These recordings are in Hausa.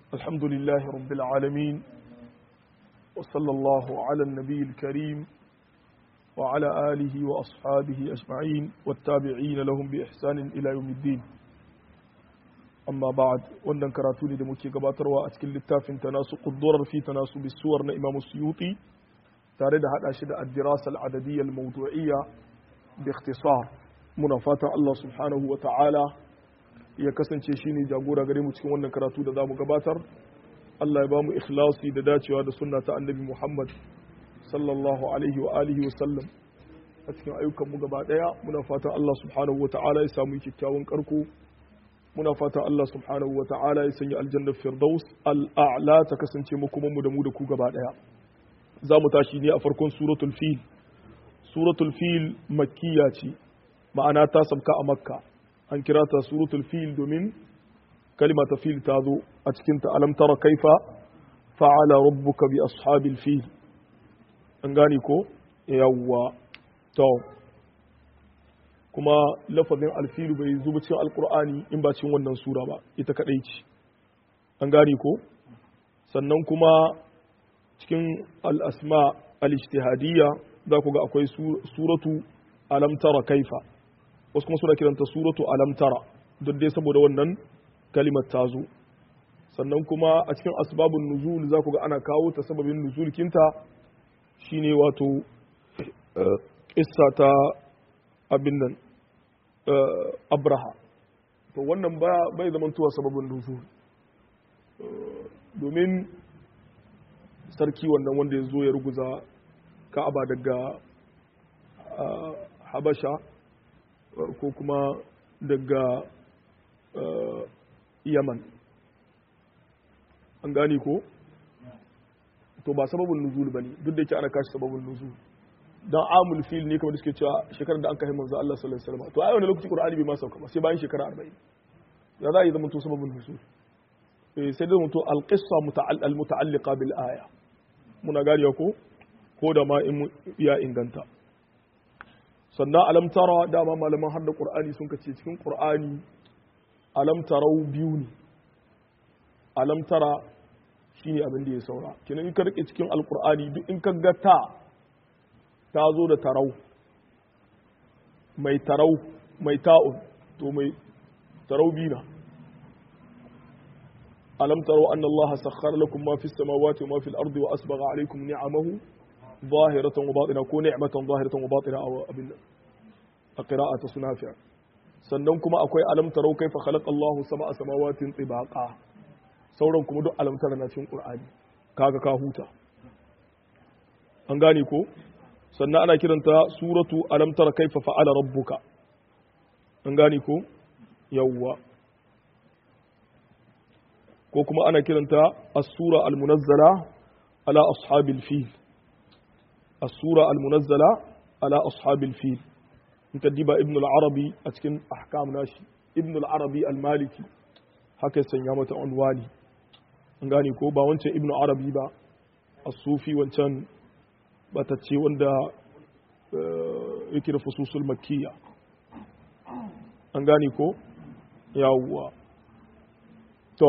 الحمد لله رب العالمين وصلى الله على النبي الكريم وعلى آله وأصحابه أجمعين والتابعين لهم بإحسان إلى يوم الدين أما بعد wannan karatu ne da muke gabatarwa a cikin littafin tanasu quddurar fi tanasu bisuwar na Imam Suyuti tare da hada shi da ad-dirasa al-adadiyya al-mawdu'iyya bi ikhtisar muna fatan Allah subhanahu wa ta'ala ya kasance shine jagora gare mu cikin wannan karatu da zamu gabatar Allah ya bamu ikhlasi da dacewa da sunna ta Annabi Muhammad sallallahu alaihi wa alihi wa sallam a cikin ayyukan mu gaba daya muna fatan Allah subhanahu wa ta'ala ya samu kyakkyawan karko muna fatan Allah subhanahu wa ta'ala ya sanya aljanna firdaus al'a'la ta kasance mu kuma mu da mu da ku gaba daya za mu tashi ne a farkon suratul fil suratul fil makkiya ce ma'ana ta sabka a makka an kira ta suratul fil domin kalima ta fil ta zo a cikin ta alam tara kaifa fa'ala rabbuka bi ashabil fil an gane ko yawwa to kuma lafazin alfilu bai zuba cikin alkur'ani in ba cikin wannan sura ba ita kadai ce an gane ko sannan kuma cikin al-asma al-ijtihadiyya za ku ga akwai suratu alam tara kaifa wasu kuma suna kiranta suratu alam tara duk dai saboda wannan kalimar ta zo sannan kuma a cikin asbabun nuzul za ku ga ana kawo ta sababin nuzul kinta shine wato kissa ta abin nan abraha to wannan bai zama tuwa sababin nuzul domin sarki wannan wanda ya zo ya ruguza ka'aba daga habasha ko kuma daga yaman an gani ko to ba sababin nuzul ba ne duk da yake ana kashi sababin nuzul dan amul fil ne kamar da suke cewa shekarar da an kai manzo Allah sallallahu alaihi wasallam to ai wannan lokaci qur'ani bai ma sauka ba sai bayan shekara 40 ya za a yi zama to sababin nuzul eh sai da mutu al-qissa al-muta'alliqa bil aya muna gariya ko ko da ma in ya inganta sannan alam tara dama malaman har da qur'ani sun kace cikin qur'ani alam tarau biyu ne alam tara shine abin da ya saura kenan in ka rike cikin alqur'ani duk in ka ga ta ta zo da tarau mai tarau mai ta'un to mai tarau bina alam tarau anna allaha sakhkhara lakum ma fis samawati wa ma fil ardi wa asbagha alaykum ni'amahu ظاهرة وباطنة كو نعمة ظاهرة وباطنة أو أبن قراءة سنافع sannan kuma akwai alam tarau kaifa khalaqa Allahu sab'a samawatin tibaqa sauran kuma duk alam tara na cikin Qur'ani kaga ka huta an gane ko sannan ana kiranta suratu alam tara kaifa fa'ala rabbuka an gane ko yawwa ko kuma ana kiranta as-sura al-munazzala ala ashabil fil السورة المنزلة على أصحاب الفيل انت ديبا ابن العربي أتكن أحكام ناشي ابن العربي المالكي haka sanya mata unwani an gane ko ba wancan ibnu arabi ba as-sufi wancan batacce wanda yake da fususul makkiya an gane ko yawwa to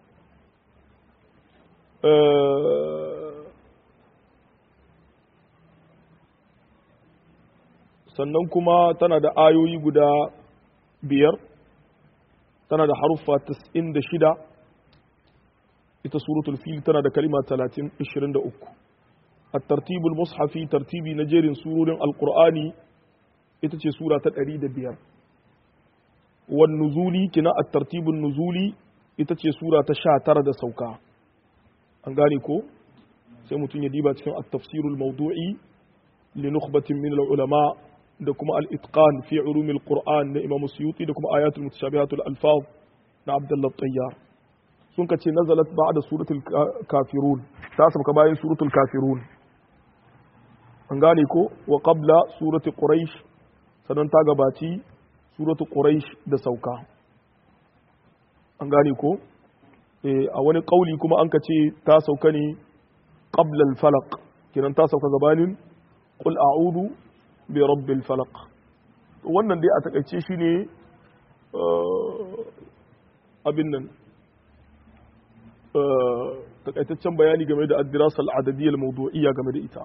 sannan kuma tana da ayoyi guda biyar tana da haruffa tas'in da shida ita suratul fil tana da kalima talatin ishirin da uku a tartibul mushafi tartibi na jerin surorin alkur'ani ita ce sura ta ɗari da biyar wan nuzuli kina a tartibul nuzuli ita ce sura ta sha tara da sauka an gane ko sai mutum ya diba cikin at-tafsirul mawdu'i li nukhbatin min al-ulama da kuma al-itqan fi ulumil qur'an na imam suyuti da kuma ayatul mutashabihatul alfaz na abdullah tayyar sun kace nazalat ba'da suratul kafirun ta sabka bayan suratul kafirun an gane ko wa qabla suratul quraish sannan ta gabaci suratul quraish da sauka an gane ko a wani kauli kuma an kace ta sauka ne qabla al-falaq kinan ta sauka gabanin qul a'udhu bi rabbil falaq wannan dai a takaice shi ne abin nan takaitaccen bayani game da addirasal adadiyyar mawdu'iyya game da ita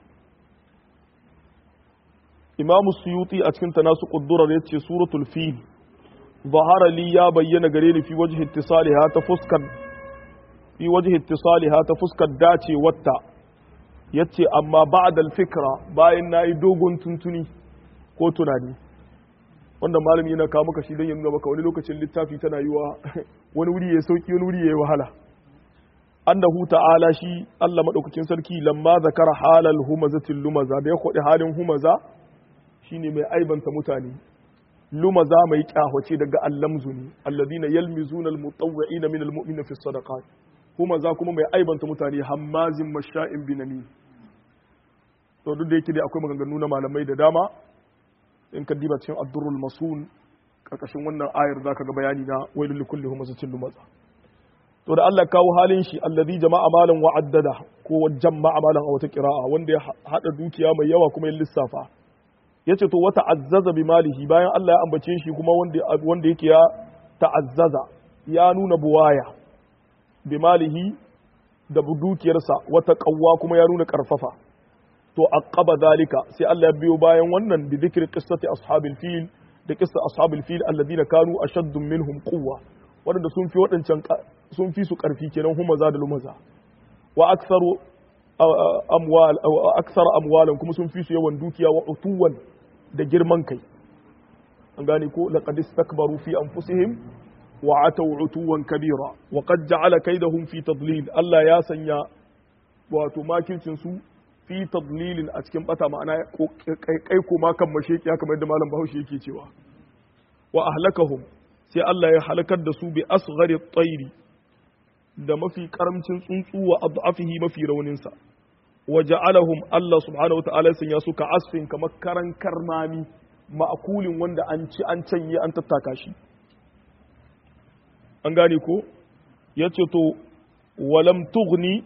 imamu suyuti a cikin tanasu ƙuddurar ya ce suratul fil zahara li ya bayyana gare ni fi wajhi ittisaliha ta fuskar fi wajhi ittisaliha ta fuskar dace wata yace amma ba'da al-fikra bayan nayi dogon tuntuni ko tunani wanda malami yana kawo maka shi don ya nuna maka wani lokacin littafi tana yiwa wani wuri ya sauki wani wuri ya yi wahala annahu ta'ala shi Allah madaukakin sarki lamma zakara halal humazatil lumaza da ya kodi halin humaza shine mai aibanta mutane lumaza mai kyahoce daga allamzu ne alladhina yalmizuna almutawwi'ina min almu'minina fi sadaqat humaza kuma mai aibanta mutane hammazin masha'in binami to duk da yake dai akwai maganganu na malamai da dama in ka diba cikin addurul masun karkashin wannan ayar zaka ga bayani na wailul likulli humazatin lumaza to da Allah kawo halin shi alladhi jama'a malan wa addada ko jama'a malan a wata qira'a wanda ya hada dukiya mai yawa kuma ya lissafa yace to wata azzaza bi malihi bayan Allah ya ambace shi kuma wanda wanda yake ya ta'azzaza ya nuna buwaya bi malihi da dukiyarsa wata qawwa kuma ya nuna karfafa to aqaba zalika sai Allah ya biyo bayan wannan bi dhikri qissati ashabil fil da qissa ashabil fil alladhina kanu ashaddu minhum quwwa wadanda sun fi wadancan sun fi su karfi kenan humaza da lumaza wa aktsaru amwal aksara amwalan kuma sun fi su yawan dukiya wa utuwan da girman kai an gane ko laqad istakbaru fi anfusihim wa ataw utuwan kabira wa qad ja'ala kaydahum fi tadlil Allah ya sanya wato makircin su fi tadlilin a cikin bata ma'ana kai koma kan masheki haka mai da malam Bahaushe yake cewa wa ahlakahum sai Allah ya halakar da su bi asghari tsairi da mafi karamcin tsuntsu wa adhafihi mafi raunin sa wa ja'alahum Allah subhanahu wata'ala sun ya suka asfin kamar karan karmami ma'akulin wanda an ci an canye an tattaka shi an gane ko yace to walam tughni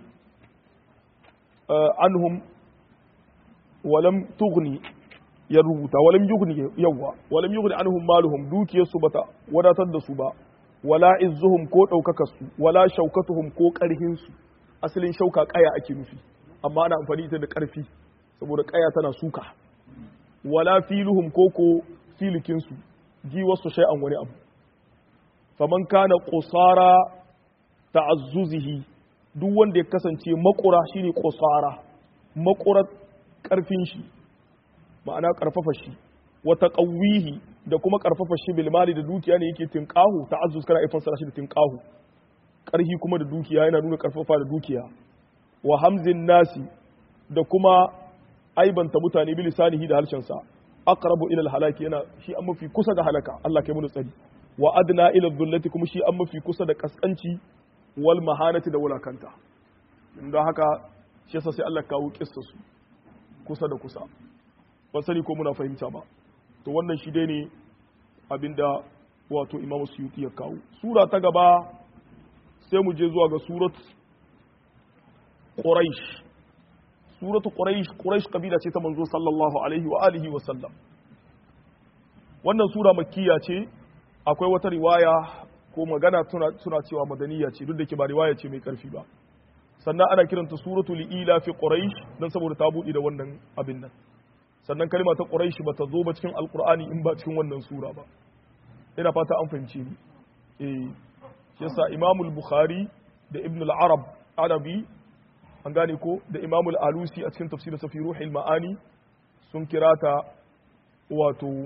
anhum walam tughni ya rubuta walam yughni yawa walam yughni anhum maluhum dukiyarsu bata wadatar da su ba wala izzuhum ko daukakar su wala shaukatuhum ko karhin su asalin shauka kaya ake nufi amma ana amfani ita da karfi saboda kaya tana suka wala filuhum ko ko filikin su ji wasu shay'an wani abu faman kana qusara ta'azzuzihi duk wanda ya kasance makura shine qusara makurar karfin shi ma'ana karfafa shi wa taqawihi da kuma karfafa shi bil mali da dukiya ne yake tinqahu ta'azzuz kana ifan sara shi da tinqahu karhi kuma da dukiya yana nuna karfafa da dukiya wa hamzin nasi da kuma aibanta mutane bi lisanihi da harshen sa aqrabu ila al halaki yana shi an mafi kusa da halaka Allah kai mu tsari wa adna ila dhullati kuma shi an mafi kusa da kaskanci wal mahanati da wulakanta don haka shi yasa sai Allah kawo kissa su kusa da kusa ban sani ko muna fahimta ba to wannan shi dai ne abinda wato Imam Suyuti ya kawo sura ta gaba sai mu je zuwa ga surat Quraish suratu Quraish Quraish kabila ce ta manzo sallallahu alaihi wa alihi wa sallam wannan sura makkiya ce akwai wata riwaya ko magana suna cewa madaniya ce duk da ke ba riwaya ce mai karfi ba sannan ana kiranta suratu li'ila fi quraish dan saboda ta buɗe da wannan abin nan sannan kalma ta quraish ba ta zo ba cikin alqur'ani in ba cikin wannan sura ba ina fata an fahimce ni eh shi yasa imam al-bukhari da ibn al-arab arabi an gane ko da imam al-alusi a cikin tafsirin sa fi ruhil ma'ani sun kira ta wato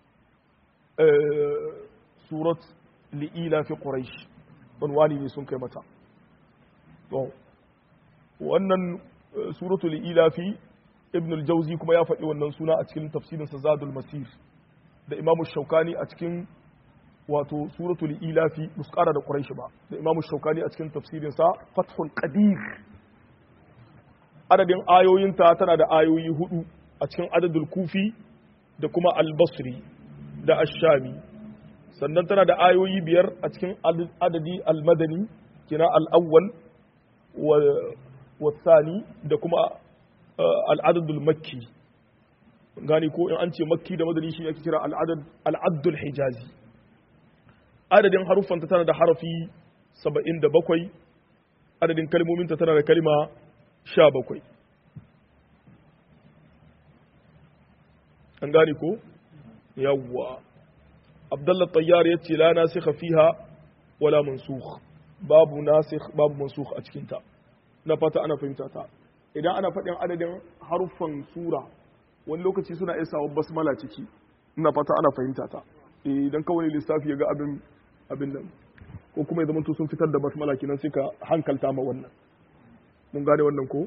surat li'ila fi quraish unwani ne sun kai mata to wannan suratu li'ila fi ibn al-jawzi kuma ya faɗi wannan suna a cikin tafsirin sa zadul masir da imam shaukani a cikin wato suratu li'ila fi muskara da quraish ba da imam shaukani a cikin tafsirin sa fathul qadir adadin ayoyinta tana da ayoyi hudu a cikin adadul kufi da kuma al-basri da ash-shami sannan tana da ayoyi biyar a cikin adadi al-madani kina al-awwal wa tsani da kuma al-adadul makki gani ko in an ce makki da madani shi ake kira al-adadul hijazi adadin haruffanta tana da harafi 77 adadin kalmominta tana da kalma sha bakwai an gane ko yawwa abdullah tayyar ya ce la nasikha fiha wala mansukh babu nasikh babu mansukh a cikinta na fata ana fahimta ta idan ana faɗin adadin haruffan sura wani lokaci suna iya sawa basmala ciki ina fata ana fahimta ta idan kawai lissafi ya ga abin abin nan ko kuma ya zama sun fitar da basmala kenan sai ka hankalta ma wannan mun gane wannan ko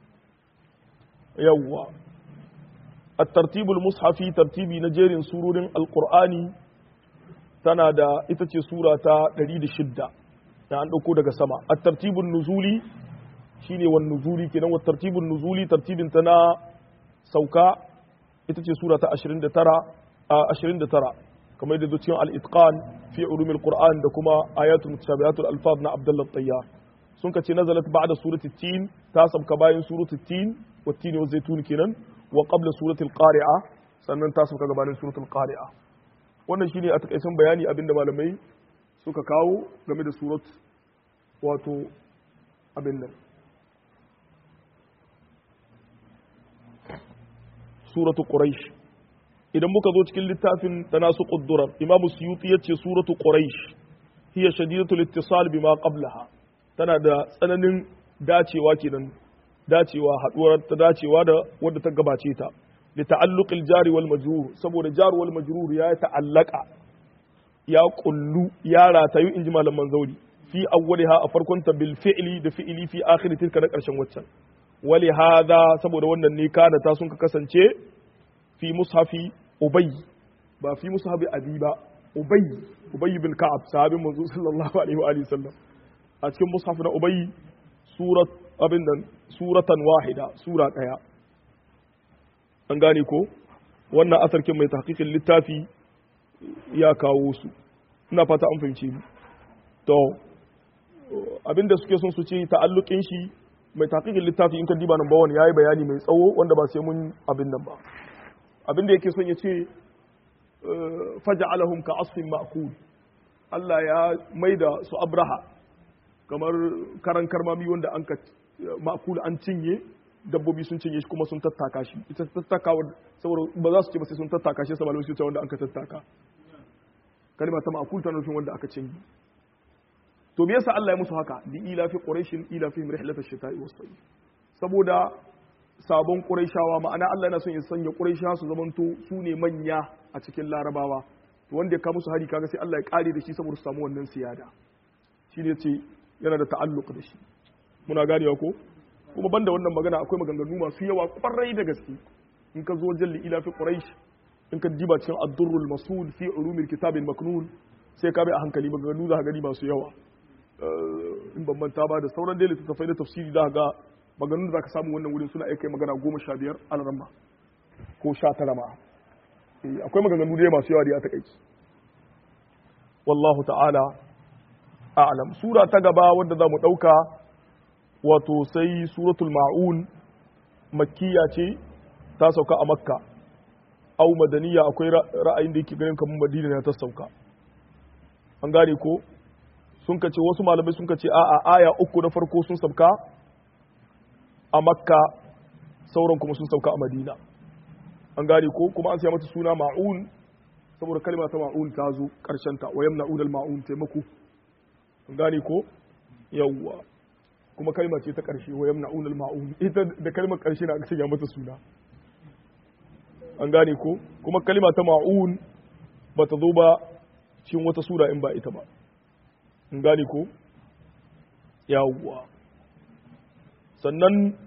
yawwa الترتيب المصحفي ترتيبي نجيرين سورور القرآن tana da ita ce sura ta 106 da an ɗauko daga sama a tartibin nuzuli shine wan nuzuli kenan wa tartibin nuzuli tartibin ta na sauka ita ce sura ta 29 a 29 kamar da cikin al-itqan fi ulumil qur'an da kuma ayatul mutashabihatul alfaz na abdullah tayyar sun kace nazalat ba'da surati tin ta sabka bayan surati tin wa tin wa zaitun kenan wa qabla suratul qari'a sannan ta sabka gabanin suratul qari'a wannan shine a takaicen bayani abinda malamai suka kawo game da surat wato abin nan suratu quraish idan muka zo cikin littafin tanasu quddurar imam suyuti yace suratu quraish hiya shadidatul ittisal bima qablaha tana da tsananin dacewa kenan dacewa haduwar ta dacewa da wadda ta gabace ta لتعلق الجار والمجرور saboda jar wal majrur ya ta'allaka ya kullu ya ratayu inji malaman zauri fi awwaliha a farkon ta bil fi'li da fi'li fi akhiri tilka na karshen waccan wali hada saboda wannan ne kana ta sun ka kasance fi mushafi ubay ba fi mushafi abi ba ubay ubay bin ka'ab sahabin manzo sallallahu alaihi wa alihi sallam a cikin mushaf na ubay surat abin nan suratan wahida sura daya an gane ko wannan asarkin mai tahqiqin littafi ya kawo su ina fata an fahimce ni to abinda suke son su ce ta'alluqin shi mai tahqiqin littafi in ka diba number 1 yayi bayani mai tsawo wanda ba sai mun abin nan ba abinda yake son ya ce faja'alahum ka asfin ma'kul Allah ya maida su abraha kamar karan karmami wanda an ka ma'kul an cinye dabbobi sun cinye shi kuma sun tattaka shi ita tattakawa saboda ba za su ce ba sai sun tattaka shi saboda su wanda aka tattaka kalma ta ma'kul ta nufin wanda aka cinye to me yasa Allah ya musu haka bi ila fi quraishin ila fi rihlat ash-shita'i was-sayf saboda sabon quraishawa ma'ana Allah yana son ya sanya quraishawa su zamanto su ne manya a cikin larabawa to wanda ya kawo musu hari kaga sai Allah ya kare da shi saboda su samu wannan siyada shi ne ce yana da ta'alluq da shi muna ganewa ko kuma banda wannan magana akwai maganganu masu yawa kwarai da gaske in ka zo jalli ila fi quraish in ka diba cikin ad-durrul masul fi ulumil kitab al-maknun sai ka bi a hankali maganganu za ka gani masu yawa in ban manta ba da sauran dai littattafai na tafsiri za ga maganganun da za ka samu wannan wurin suna aika magana goma sha biyar alarma ko sha tara ma akwai maganganu dai masu yawa da ya takaici wallahu ta'ala a'lam sura ta gaba wadda za mu ɗauka wato sai suratul ma'un makkiya ce ta sauka a makka au madaniya akwai ra'ayin da yake ganin kamar madina ne ta sauka an gane ko sun kace wasu malamai sun kace a'a aya uku na farko sun sauka a makka sauran kuma sun sauka a madina an gane ko kuma an sai mata suna ma'un saboda kalma ta ma'un ta zo karshen ta wayam na'un al-ma'un taimako an gane ko yawwa kuma kalma ce ta karshe wayam na'un al-ma'un ita da kalmar karshe na aka sanya mata suna an gane ko kuma kalma ta ma'un ba ta zo ba cikin wata sura in ba ita ba an gane ko yawwa sannan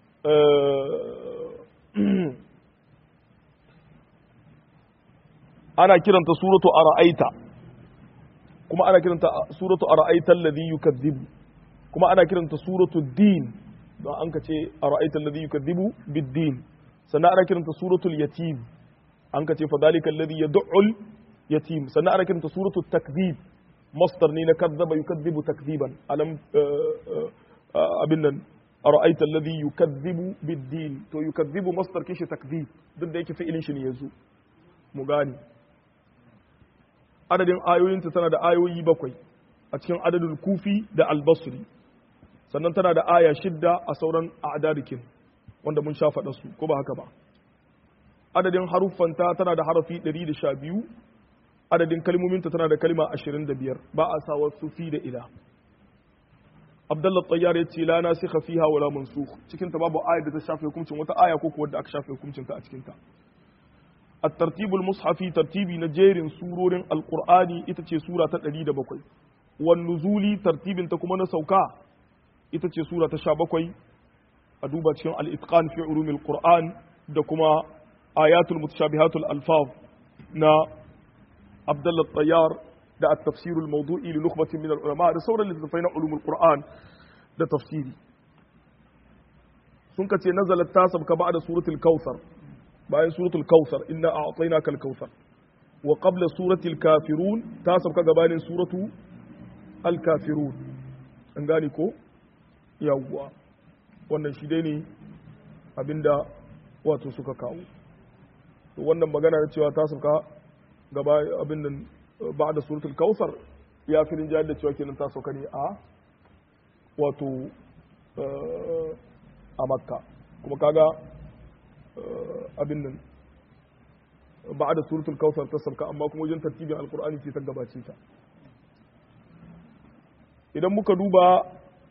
ana kiranta suratu ara'aita kuma ana kiranta suratu ara'aita alladhi yukazzibu kuma ana kiranta suratu din don an ka ce ara'aita alladhi yukazzibu bid-din sannan ana kiranta suratul yatim an ka ce fa dalika alladhi yad'ul yatim sannan ana kiranta suratul takdhib masdar ne na kadzaba yukazzibu takdhiban alam abin nan ara'aita alladhi yukazzibu bid-din to yukazzibu masdar kishi takdhib duk da yake fi'ilin shi ne yanzu mu gane adadin ayoyinta tana da ayoyi bakwai a cikin adadin kufi da albasri sannan tana da aya shidda a sauran a'dadikin wanda mun sha faɗa su ko ba haka ba adadin haruffanta tana da harafi 112 adadin kalmominta tana da kalma 25 ba a sa wasu fi da ila Abdullah Tayyar ya ce la nasikha fiha wala mansukh cikin ta babu aya da ta shafe hukuncin wata aya ko kuwa da aka shafe hukuncin ta a cikin ta الترتيب المصحفي ترتيبي نجير سورور القرآن itace sura ta 107 wan nuzuli tartibin ta kuma na sauka itace sura ta 17 a duba cikin al-itqan fi ulumil qur'an da kuma ayatul mutashabihatul alfaz na Abdullah Tayyar da at-tafsir al-mawdu'i li nukhbatin min al-ulama da sauran littattafai na ulumul qur'an da tafsiri sun kace nazalat tasabka ba'da suratul kautsar bayan suratul kautsar inna a'tainaka al-kautsar wa qabla suratul kafirun tasabka gabanin suratu al-kafirun an gane ko yawwa wannan shi dai ne abinda wato suka kawo to wannan magana da cewa ta sauka gaba abin nan ba da suratul kausar ya fi rinjayar da cewa kenan ta sauka ne a wato a makka kuma kaga abin nan ba da suratul kausar ta sauka amma kuma wajen tartibin alkur'ani ce ta gabace ta idan muka duba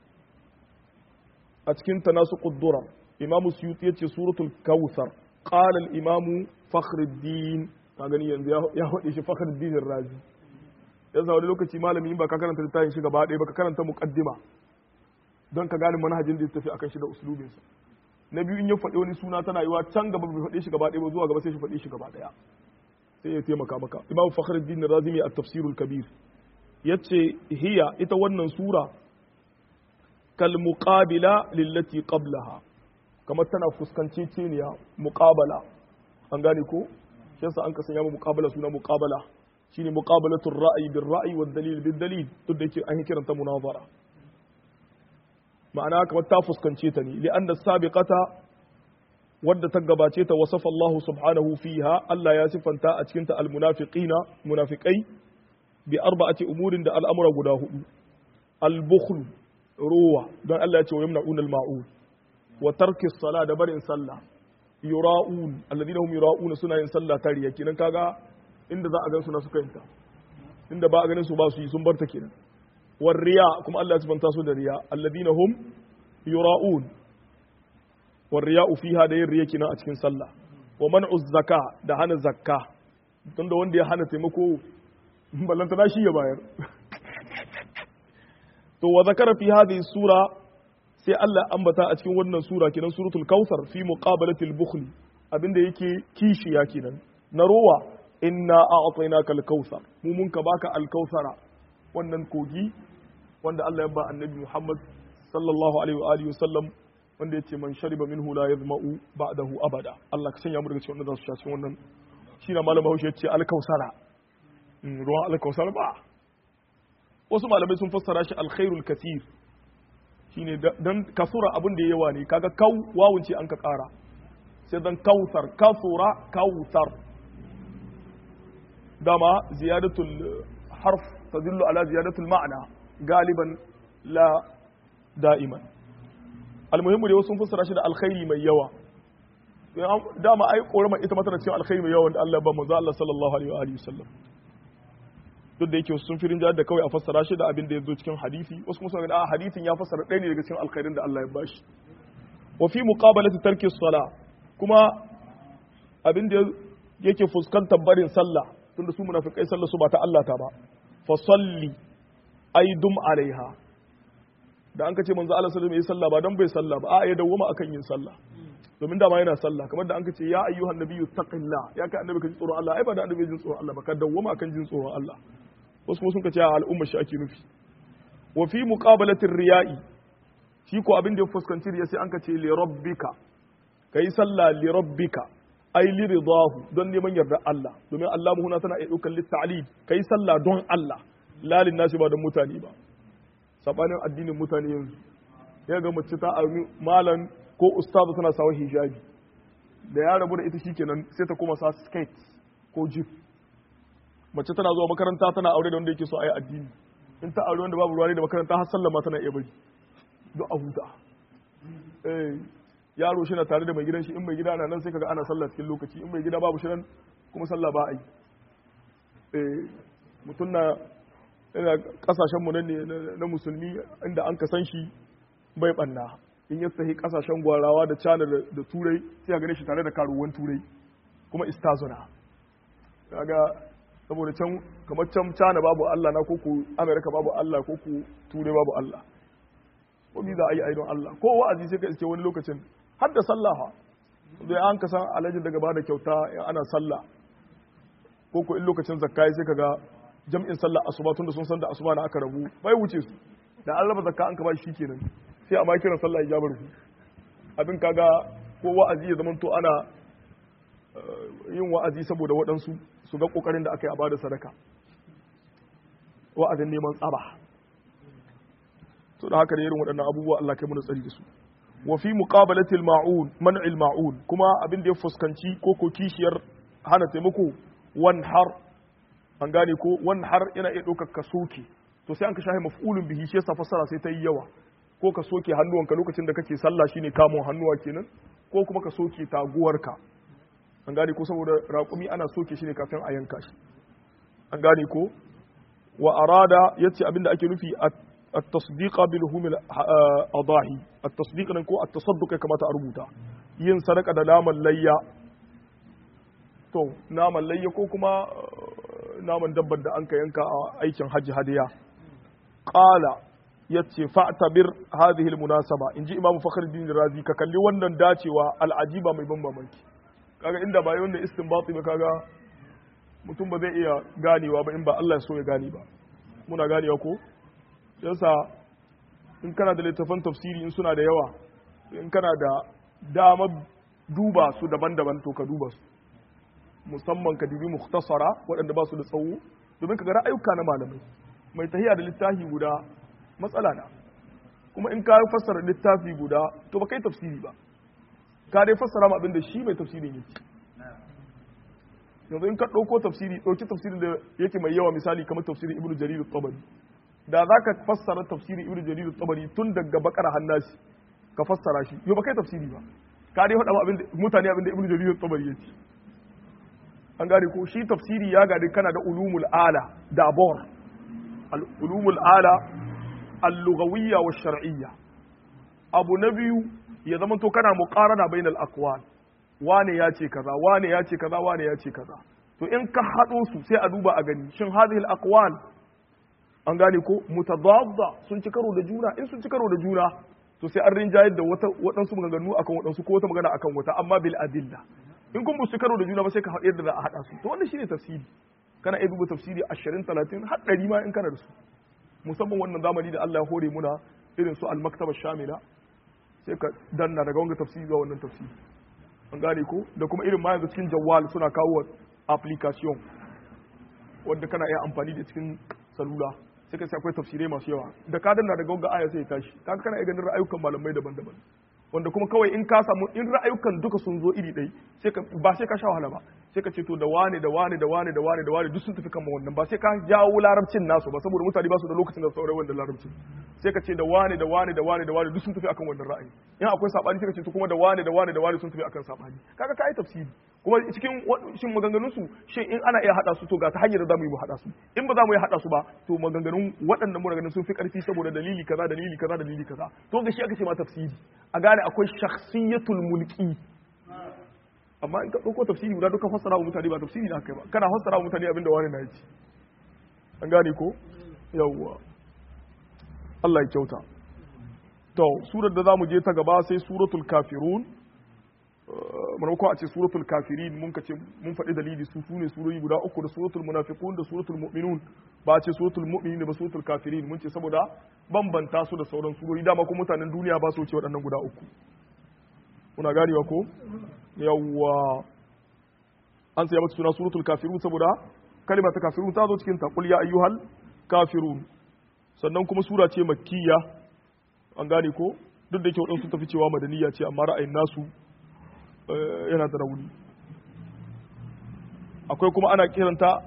a cikin tanasu ƙuddura imamu suyuti ya ce suratul kawusar ƙalal imamu fakhruddin ka gani yanzu ya faɗi shi fakhruddin razi ya sa wani lokaci malami ba ka karanta littafin shi gaba ɗaya ba ka karanta muqaddima don ka gane manhajin da ya tafi akan shi da uslubinsa na biyu in ya faɗi wani suna tana yiwa can gaba bai faɗi shi gaba ɗaya ba zuwa gaba sai shi faɗi shi gaba ɗaya sai ya taimaka maka imamu fakhruddin razi mai at-tafsirul kabir yace hiya ita wannan sura kalmuqabila lillati qablaha kamar tana fuskanci ceniya muqabala an gane ko shi yasa an kasanya mu muqabala suna muqabala shine muqabalatul ra'yi bil ra'yi wad dalil bil dalil duk da yake an yi kiranta munazara ma'ana kamar ta fuskance ta ne li anna sabiqata wadda ta gabace ta wasafa Allah subhanahu fiha Allah ya sifanta a cikin ta al munafiqina munafiqai bi arba'ati umurin da al'amura guda hudu al bukhl ruwa don Allah ya ce wa yamna'un al-ma'un wa tarki sala da barin sallah yura'un alladhina hum yura'un suna yin sallah ta riya kenan kaga inda za a gan su na suka yinta inda ba a ganin su ba su yi sun barta kenan war riya kuma Allah ya subanta su da riya alladhina hum yura'un war riya'u fiha da yin riya kenan a cikin sallah wa man'u zakka da hana zakka tunda wanda ya hana taimako ballanta shi ya bayar to wa zakara fi hadhihi sura sai Allah ambata a cikin wannan sura kenan suratul kautsar fi muqabalatil bukhl abinda yake kishiya kenan na rowa inna a'tainaka al-kautsar mu mun ka baka al-kautsara wannan kogi wanda Allah ya ba annabi Muhammad sallallahu alaihi wa alihi wasallam wanda yace man shariba minhu la yazma'u ba'dahu abada Allah ka sanya mu daga cikin wanda za su sha cikin wannan shi na malama Hausa yace al-kautsara ruwan al-kautsara ba wasu malamai sun fassara shi alkhairul kathir shine dan kasura abin da yawa ne kaga kau wawun ce an ka kara sai dan kautsar kasura kautsar dama ziyadatul harf tadullu ala ziyadatul ma'na galiban la da'iman almuhimmu da wasu sun fassara shi da alkhairi mai yawa dama ai korama ita mata da cewa alkhairi mai yawa da Allah ba manzo Allah sallallahu alaihi wa alihi wasallam duk da yake sun firin da kawai a fassara shi da abin da ya zo cikin hadisi wasu kuma suna a hadisin ya fassara ɗaya ne daga cikin alkhairin da Allah ya bashi wa fi muqabalati tarki sala kuma abin da yake fuskantar barin sallah tunda su munafikai sallah su ba ta Allah ta ba fa salli ay dum alaiha da an kace manzo Allah sallallahu alaihi wasallam sallah ba dan bai sallah ba a ya dawwama akan yin sallah domin dama yana sallah kamar da an kace ya ayyuhan nabiyyu taqillah ya kai annabi ka ji tsoron Allah ai ba da annabi jin tsoron Allah ba ka dawwama akan jin tsoron Allah wasu kuma sun ka ce a al'umma shi ake nufi wa fi muqabalatir riya'i shi ko abin da ya fuskanci riya sai an ka ce li rabbika kai sallah li rabbika ai li ridahu don neman yarda Allah domin Allah mu huna tana iya daukar litta'lid kai sallah don Allah la lin nasi ba don mutane ba sabanin addinin mutane yanzu ya ga mace ta armi malan ko ustazu tana sawa hijabi da ya rabu da ita shikenan sai ta koma sa skate ko jeep mace tana zuwa makaranta tana aure da wanda yake so a yi addini in ta aure wanda babu ruwa ne da makaranta har sallama tana iya bari don a huta yaro shi na tare da mai gidan shi in mai gida na nan sai kaga ana sallah cikin lokaci in mai gida babu shi nan kuma sallah ba a yi mutum na yana kasashen mu ne na musulmi inda an kasan shi bai banna in ya sahi kasashen gwarawa da cana da turai sai a gane shi tare da karuwan turai kuma istazuna kaga saboda can kamar can cana babu Allah na koko Amerika babu Allah koko turai babu Allah ko mi za a yi aidon Allah ko wa'azi sai ka iske wani lokacin har da sallah ha da an ka san alajin daga bada kyauta in ana sallah ko ko in lokacin zakka sai kaga jam'in sallah asuba tunda sun san da asuba na aka rabu bai wuce su da an raba zakka an ka ba shi kenan sai a ma kiran sallah ijabar ku abin kaga ko wa'azi ya zama to ana yin wa'azi saboda waɗansu su ga ƙoƙarin da aka yi a bada sadaka wa'azin neman tsaba to da haka da irin waɗannan abubuwa Allah kai mana tsari da su wa fi muqabalatil ma'un man'il ma'un kuma abin da ya fuskanci ko ko kishiyar hana taimako wan har an gane ko wan har yana iya ɗaukar ka soke to sai an ka shahi maf'ulun bihi shi yasa fassara sai ta yi yawa ko ka soke hannuwanka lokacin da kake sallah shine kamun hannuwa kenan ko kuma ka soke taguwarka an gane ko saboda raƙumi ana soke shi ne kafin a yanka shi an gane ko wa arada yace abinda ake nufi at-tasdiq bil humil adahi at-tasdiq nan ko at-tasadduq ya kamata a rubuta yin sadaka da naman layya to naman layya ko kuma naman dabbar da an ka yanka a aikin hajji hadiya qala yace fa'tabir hadhihi al-munasaba inji imam fakhruddin razi ka kalli wannan dacewa al-ajiba mai ban mamaki kaga inda ba yawan da istinbati ba kaga mutum ba zai iya ganewa ba in ba Allah ya so ya gane ba muna ganewa ko yasa in kana da littafan tafsiri in suna da yawa in kana da damar duba su daban-daban to ka duba su musamman ka dubi mukhtasara waɗanda ba su da tsawo domin ka ga ra'ayuka na malamai mai tahiya da littafi guda matsala na kuma in ka fassara littafi guda to ba kai tafsiri ba ka dai fassara ma abin da shi mai tafsirin yake yanzu in ka ɗauko tafsiri ɗauki tafsirin da yake mai yawa misali kamar tafsirin ibnu jarir tabari da za ka fassara tafsirin ibnu jarir tabari tun daga bakara hannasi ka fassara shi yau ba kai tafsiri ba ka dai faɗa abin mutane abin da ibnu jarir tabari yake an gane ko shi tafsiri ya gadi kana da ulumul ala da abor ulumul ala al-lughawiyya wa shar'iyya abu na biyu ya zama to kana muqarana bainal aqwal wane ya ce kaza wane ya ce kaza wane ya ce kaza to in ka hado su sai a duba a gani shin hadhihi al-aqwal an gane ko mutadadda sun ci karo da juna in sun ci karo da juna to sai an rinjayar da wata waɗansu maganganu akan waɗansu ko wata magana akan wata amma bil adilla in kun ci karo da juna ba sai ka yadda za a haɗa su to wannan shine tafsiri kana iya duba tafsiri 20 30 har 100 ma in kana da su musamman wannan zamani da Allah ya hore muna irin su al-maktaba shamila sai ka danna daga wanga tafsiri zuwa wannan tafsiri an gane ko da kuma irin ma yanzu cikin jawwal suna kawo application wanda kana iya amfani da cikin salula sai ka sai akwai tafsirai masu yawa da ka danna daga wanga aya sai ya tashi kaga kana iya ganin ra'ayukan malamai daban-daban wanda kuma kawai in ka samu in ra'ayukan duka sun zo iri ɗai sai ka ba sai ka sha wahala ba sai ka ce to da wane da wane da wane da wane da wane duk sun tafi kan wannan ba sai ka jawo larabcin nasu ba saboda mutane ba su da lokacin da saurai wannan larabcin sai ka ce da wane da wane da wane da wane duk sun tafi akan wannan ra'ayi in akwai sabani sai ka ce to kuma da wane da wane da wane sun tafi akan sabani kaga kai tafsiri kuma cikin shin maganganun su shin in ana iya hada su to ga ta hanyar da zamu yi mu hada su in ba za mu yi hada su ba to maganganun waɗannan mu ganin sun fi karfi saboda dalili kaza dalili kaza dalili kaza to ga shi aka ce ma tafsiri a gane akwai shakhsiyatul mulki amma in ka ɗauko tafsiri guda duka fassara wa mutane ba tafsiri na kai ba kana fassara wa mutane abinda wani na yaci an gane ko yawwa Allah ya kyauta to surar da zamu je ta gaba sai suratul kafirun maimakon a ce suratul kafirin mun ka ce mun faɗi dalili su sune surori guda uku da suratul munafiqun da suratul mu'minun ba a ce suratul mu'minin ba suratul kafirin mun ce saboda bambanta su da sauran surori dama kuma mutanen duniya ba su wuce waɗannan guda uku kuna ganewa ko yawwa an sai mata suna suratul kafirun saboda kalma ta kafirun ta zo cikin ta qul ya ayyuhal kafirun sannan kuma sura ce makkiya an gane ko duk da yake waɗansu tafi cewa madaniya ce amma ra'ayin nasu yana da rauni akwai kuma ana kiranta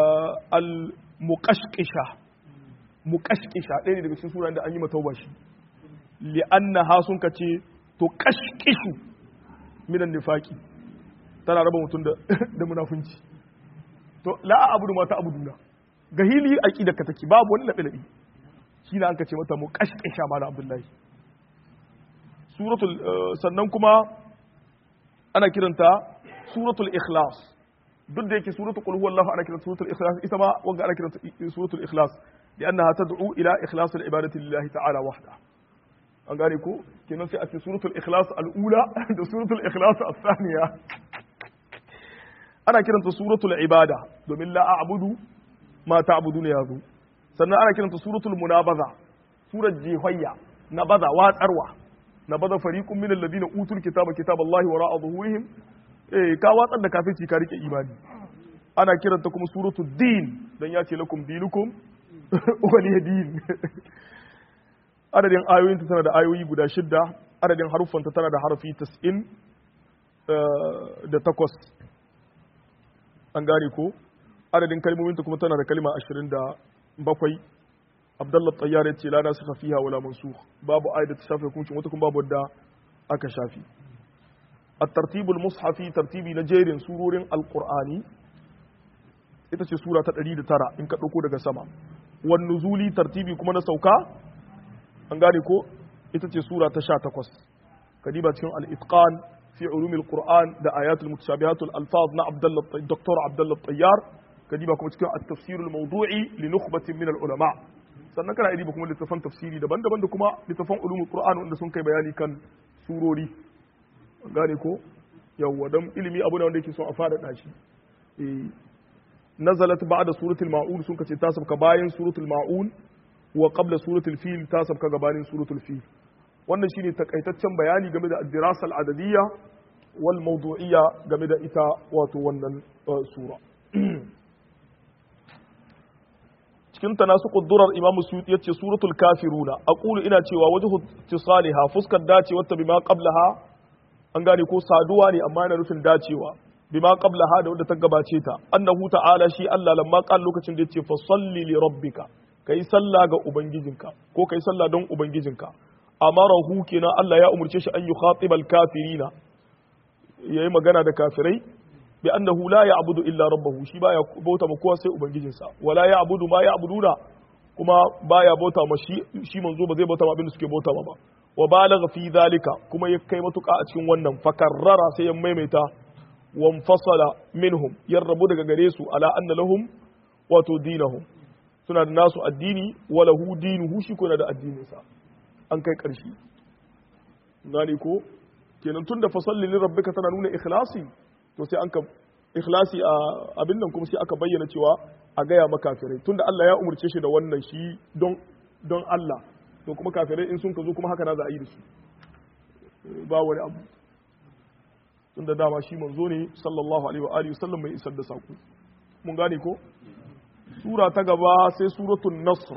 al-muqashqisha muqashqisha ɗaya ne daga cikin suran da an yi matauba shi li'annaha sun kace to kashkishu minan nifaqi tana raba mutum da da munafunci to la abudu ma ta abuduna ga hili aqidar ka take babu wani labe labe shi ne an ka ce mata mu kashkisha mala abdullahi suratul sannan kuma ana kiranta suratul ikhlas duk da yake suratul qul huwallahu ana kiranta suratul ikhlas ita ma wanga ana kiranta suratul ikhlas li'annaha tad'u ila ikhlas al-ibadati lillahi ta'ala wahda an gane ko kenan sai a ce suratul ikhlas al-ula da suratul ikhlas al-thaniya ana kiranta suratul ibada domin la a'budu ma ta'buduna yazo sannan ana kiranta suratul munabaza surar jihayya na baza watsarwa na baza fariqun min alladhina utul kitaba kitaballahi wara'a zuhurihim eh ka watsar da kafirci ka rike imani ana kiranta kuma suratul din dan ya ce lakum dinukum waliya din adadin ayoyinta tana da ayoyi guda shidda adadin haruffanta tana da harafi 90 da takwas an gane ko adadin kalmominta kuma tana da kalma 27 abdullah tayyar ya ce la na suka fiha wala mansukh babu ayat da ta shafe hukuncin wata kuma babu wadda aka shafi at-tartibul mushafi tartibi na jerin surorin alqur'ani ita ce sura ta 109 in ka dauko daga sama wan nuzuli tartibi kuma na sauka an gane ko ita ce sura ta 18 kadiba cikin al-itqan fi ulumil qur'an da ayatul mutashabihatul alfaz na abdullah dr abdullah tayyar kadiba kuma cikin at-tafsirul mawdu'i li nukhbatin min al-ulama sannan kana iya kuma littafan tafsiri daban-daban da kuma littafan ulumul qur'an wanda sun kai bayani kan surori gane ko yawwa dan ilimi abu ne wanda yake son a fada shi eh nazalat ba'da suratul ma'un sun kace ta sabka bayan suratul ma'un wa qabla suratul fil ta sabka gabanin suratul fil wannan shine takaitaccen bayani game da ad-dirasa al-adadiyya wal mawdu'iyya game da ita wato wannan sura cikin tanasuqud durar imam suyuti yace suratul kafiruna aqulu ina cewa wajhu tisaliha fuskar dacewa ta bima qablaha an gane ko saduwa ne amma yana nufin dacewa bima qablaha da wanda ta gabace ta annahu ta'ala shi Allah lamma qal lokacin da yace fa salli li rabbika kai sallah ga ubangijinka ko kai sallah don ubangijinka amarahu kenan Allah ya umurce shi an yukhatibal kafirina yayi magana da kafirai bi annahu la ya'budu illa rabbahu shi baya bauta ma kowa sai ubangijinsa wala ya'budu ma ya'buduna kuma baya bauta ma shi shi manzo ba zai bauta ma abin da suke bauta ma ba wa balagha fi zalika kuma ya kai matuka a cikin wannan fakarrara sai ya maimaita wa fasala minhum ya rabu daga gare su ala anna lahum wato dinahum suna da nasu addini wa lahu dinuhu shi ko da addinin sa an kai karshe gane ko kenan tunda fasalli li rabbika tana nuna ikhlasi to sai an ka ikhlasi a abin nan kuma sai aka bayyana cewa a gaya makafirai tunda Allah ya umurce shi da wannan shi don don Allah to kuma kafirai in sun ka zo kuma haka na za a yi da su ba wani abu tunda dama shi manzo ne sallallahu alaihi wa alihi sallam mai isar da sako mun gane ko sura ta gaba sai suratul nasr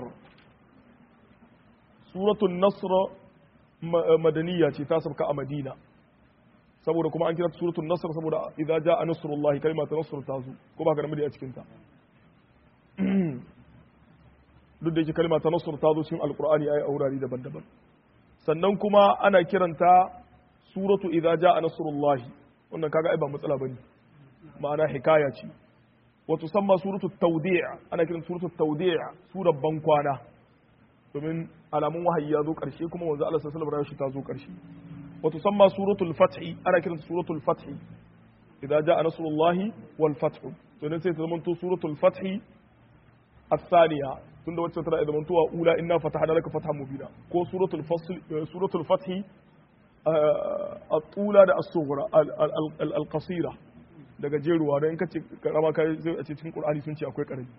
suratul nasr madaniya ce ta sabka a madina saboda kuma an kira ta suratul nasr saboda idza jaa nasrullahi kalimatu nasr ta zo ko ba ka da a cikin ta duk da yake kalma ta nasr ta zo cikin alqur'ani ayi aurari daban-daban sannan kuma ana kiranta suratu idza jaa nasrullahi wannan kaga ai ba matsala bane ma'ana hikaya ce wa tusamma suratu tawdi' ana kiranta suratu tawdi' surar bankwana domin alamun wahayi ya zo karshe kuma wanzu Allah sallallahu alaihi wasallam ta zo karshe wa tusamma suratul fath ana kiranta suratul fath idza jaa nasrullahi wal fath to ne sai ta zama to suratul fath الثانية tunda wacce tana da zamantowa ula inna fatahna laka fathan mubina ko suratul fasl suratul fath at-tula da as-sughra al-qasira daga jeruwa dan kace karama kai zai a cikin qur'ani sun ce akwai karami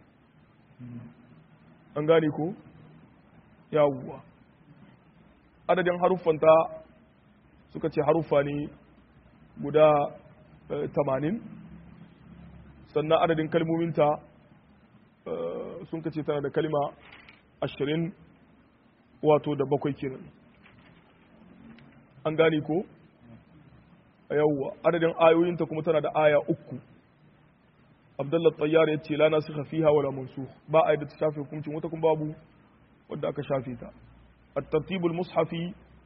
an gane ko yawwa adadin haruffanta suka ce haruffa ne guda 80 sannan adadin kalmominta sun kace tana da kalma ashirin wato da bakwai kenan an gane ko a yawwa adadin ayoyinta kuma tana da aya uku abdullah tsayyar ya ce lana suka fiha wala mansu ba a da ta shafe hukuncin wata kuma babu wadda aka shafe ta at-tartibul mushafi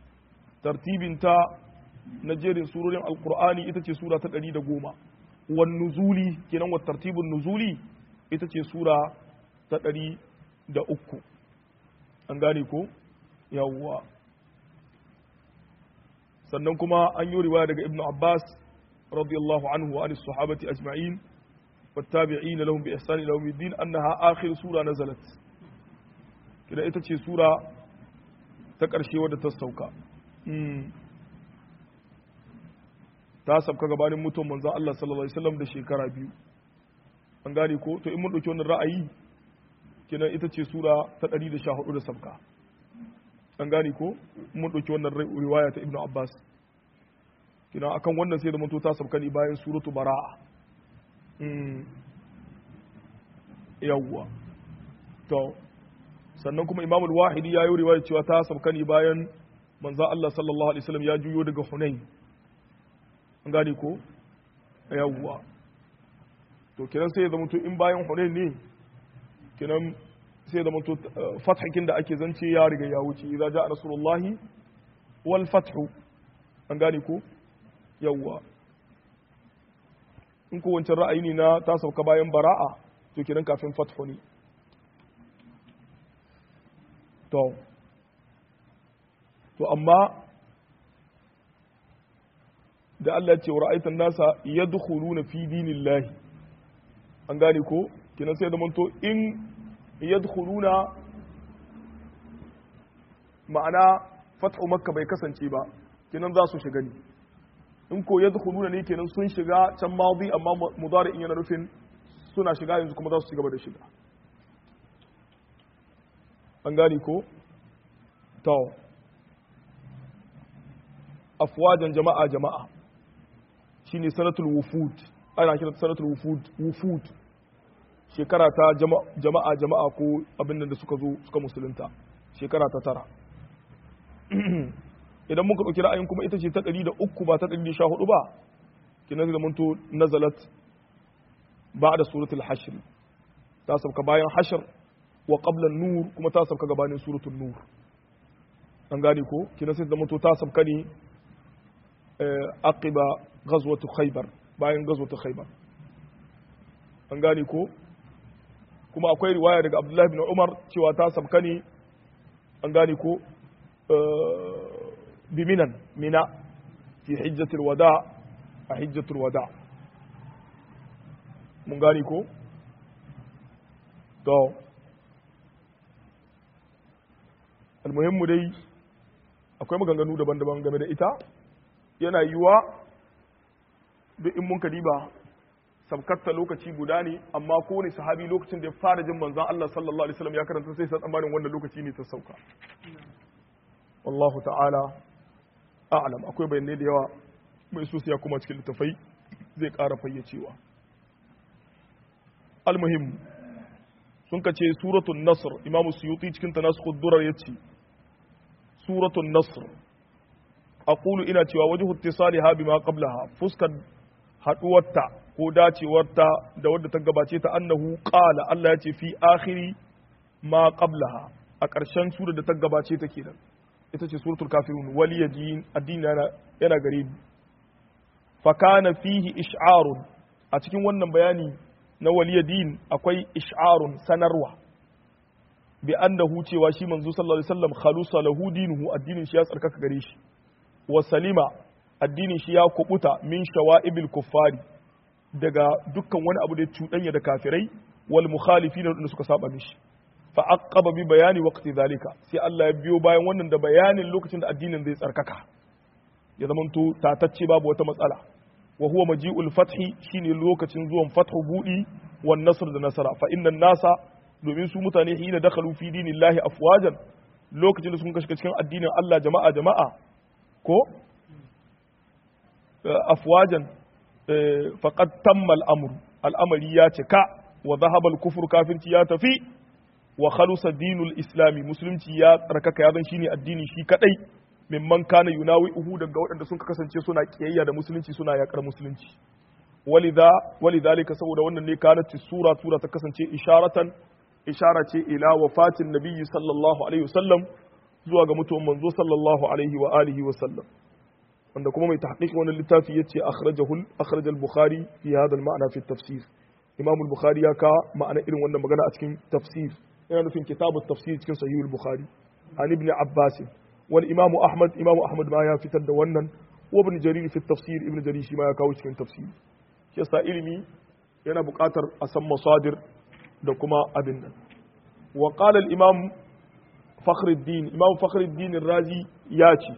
tartibinta na jerin surorin alkur'ani ita ce sura ta ɗari da goma wan nuzuli kenan wa tartibin nuzuli ita ce sura ta ɗari da uku an gane ko yawwa sannan kuma an yi riwaya daga ibnu abbas radiyallahu anhu wa anis sahabati ajma'in والتابعين لهم بإحسان إلى يوم الدين أنها آخر سورة نزلت كده ita ce sura ta ƙarshe wadda ta sauka ta sabka gabanin mutum manzon Allah sallallahu alaihi wasallam da shekara biyu an gane ko to in mun dauki wannan ra'ayi kenan ita ce sura ta 114 da sabka an gane ko mun dauki wannan riwaya ta Ibn Abbas kenan akan wannan sai da mutum ta sabka ne bayan suratu bara'a yawwa to sannan kuma Imam al-Wahidi ya yi riwaya cewa ta sabka ne bayan manzo Allah sallallahu alaihi wasallam ya juyo daga Hunain an gane ko yawwa to kenan sai ya zama to in bayan Hunain ne kenan sai ya zama to fathakin da ake zance ya riga ya wuce idza ja'a rasulullahi wal fathu an gane ko yawwa in ko wancan ra'ayi ne na ta sauka bayan bara'a to kenan kafin fathu ne to to amma da Allah ya ce wa ra'aitan nasa yadkhuluna fi dinillahi an gane ko kenan sai da manto in yadkhuluna ma'ana fathu makka bai kasance ba kenan za su shiga ne in ko yadkhuluna ne kenan sun shiga can madi amma mudari'in yana nufin suna shiga yanzu kuma za su ci gaba da shiga an gane ko to afwajan jama'a jama'a shine sanatul wufud ana kira sanatul wufud wufud shekara ta jama'a jama'a ko abin da suka zo suka musulunta shekara ta tara idan muka ɗauki ra'ayin kuma ita ce ta ɗari da uku ba ta ɗari da sha hudu ba kina zai zamanto nazalat ba da suratul hashr ta sauka bayan hashr wa qabla nur kuma ta sauka gabanin suratul nur an gane ko kina sai zamanto ta sauka ne aqiba ghazwatu khaybar bayan ghazwatu khaybar an gane ko kuma akwai riwaya daga abdullahi bin umar cewa ta sauka ne an gane ko biminan mina fi hijjatul wada a hijjatul wada mun gane ko to almuhimmu dai akwai maganganu daban-daban game da ita yana yiwuwa duk in mun diba sabkatta lokaci guda ne amma kowane sahabi lokacin da ya fara jin manzon Allah sallallahu alaihi wasallam ya karanta sai sa tsammanin wannan lokaci ne ta sauka wallahu ta'ala a'lam akwai bayanai da yawa mai so ya kuma cikin littafai zai ƙara fayyacewa almuhim sun kace suratul nasr imam suyuti cikin tanasukud durar yace suratul nasr aqulu ina cewa wajhu ittisaliha bima qablaha fuskar haduwarta ko dacewarta da wadda ta gabace ta annahu qala Allah yace fi akhiri ma qablaha a ƙarshen surar da ta gabace ta kenan ita ce suratul kafirun waliya din addini yana gare ni fa kana fihi ish'arun a cikin wannan bayani na waliya din akwai ish'arun sanarwa bi annahu cewa shi manzo sallallahu alaihi wasallam khalusa lahu dinuhu addinin shi ya tsarkaka gare shi wa salima addinin shi ya kubuta min shawa'ibil kuffari daga dukkan wani abu da ya cuɗanya da kafirai wal mukhalifin da suka saba mishi fa aqaba bi bayani waqti zalika sai Allah ya biyo bayan wannan da bayanin lokacin da addinin zai tsarkaka ya zamanto tatacce babu wata matsala wa huwa maji'ul fathi shine lokacin zuwan fathu budi wan nasr da nasara fa innan nasa domin su mutane hina dakhalu fi dinillahi afwajan lokacin da sun kashe cikin addinin Allah jama'a jama'a ko afwajan faqad tamma al-amru al'amari ya cika wa dhahaba al-kufru kafirci ya tafi wa khalusa dinul islami musulunci ya tsarkaka ya zan shine addini shi kadai mimman kana yunawi uhu daga waɗanda sun kasance suna kiyayya da musulunci suna yakar musulunci walidha walidhalika saboda wannan ne kanat sura sura ta kasance isharatan ishara ce ila wafatin nabiyyi sallallahu alaihi wasallam zuwa ga mutuwan manzo sallallahu alaihi wa alihi wa sallam wanda kuma mai tahqiq wannan littafi yace akhrajahu akhraj al-bukhari fi hadha al-ma'na fi tafsir imam al-bukhari ya ka ma'ana irin wannan magana a cikin tafsir yana nufin kitabut tafsir cikin sahih al-bukhari an ibn abbas wal imam ahmad imam ahmad ma ya fitar da wannan wa ibn jarir fi tafsir ibn jarir shi ma ya kawo cikin tafsir shi yasa ilimi yana buƙatar a san masadir da kuma abin nan wa qala al-imam fakhruddin imam fakhruddin razi ya ce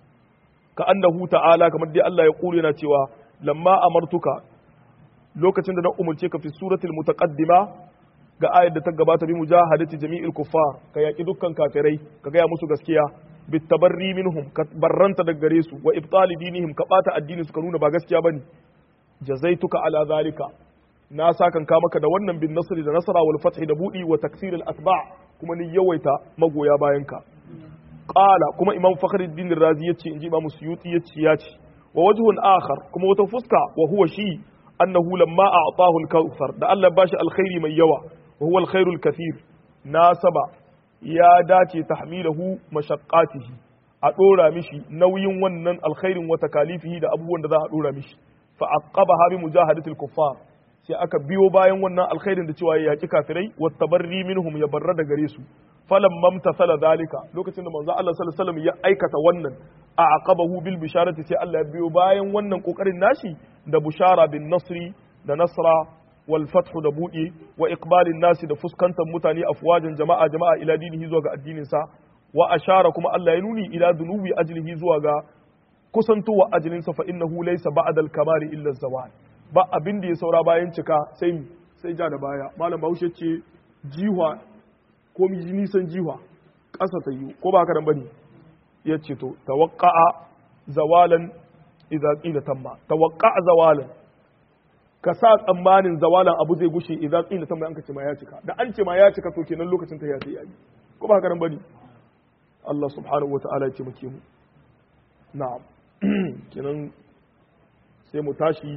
ka annahu ta'ala kamar dai Allah ya kure yana cewa lamma amartuka lokacin da na umurce ka fi suratul mutaqaddima ga ayar da ta gabata bi mujahadati jami'il kuffar ka yaki dukkan kafirai ka gaya musu gaskiya bit tabarri minhum ka barranta daga gare su wa ibtali dinihim ka bata addini su ka nuna ba gaskiya bane jazaituka ala zalika na sakan ka maka da wannan bin nasri da nasara wal fathi da budi wa taksir al atba kuma ni yawaita magoya bayan ka qala kuma imam fakhruddin razi yace inji imam suyuti yace yace wa wajhun akhar kuma wata fuska wa huwa shi annahu lamma a'tahu al-kautsar da Allah bashi alkhairi mai yawa wa huwa al-khairul kathir nasaba ya dace tahmilahu mashaqqatihi a dora mishi nauyin wannan alkhairin wa takalifihi da abubuwan da za a dora mishi fa aqabaha bi mujahadati al-kuffar sai aka biyo bayan wannan alkhairin da cewa ya yaki kafirai wa tabarri minhum ya barra da gare su falam mamtasala zalika lokacin da manzo Allah sallallahu alaihi wasallam ya aikata wannan a aqabahu bil bisharati sai Allah ya biyo bayan wannan kokarin nashi da bushara bin nasri da nasra wal fathu da buɗe wa iqbalin nasi da fuskantar mutane afwajan jama'a jama'a ila dinihi zuwa ga addinin sa wa ashara kuma Allah ya nuni ila dunubi ajlihi zuwa ga kusantowa ajlin sa fa innahu laysa ba'da al kamari illa zawal ba abin da ya saura bayan cika sai sai ja da baya malam Bahaushe ce jiwa ko mi nisan jiwa ƙasa ta yi ko ba haka nan bane ya ce to tawaqqa'a zawalan idza qila tamma tawaqqa'a zawalan ka sa tsammanin zawalan abu zai gushe idza qila tamma an ka ce ma ya cika da an ce ma ya cika to kenan lokacin ta ya sai yayi ko ba haka nan bane Allah subhanahu wataala ya ce muke mu na'am kenan sai mu tashi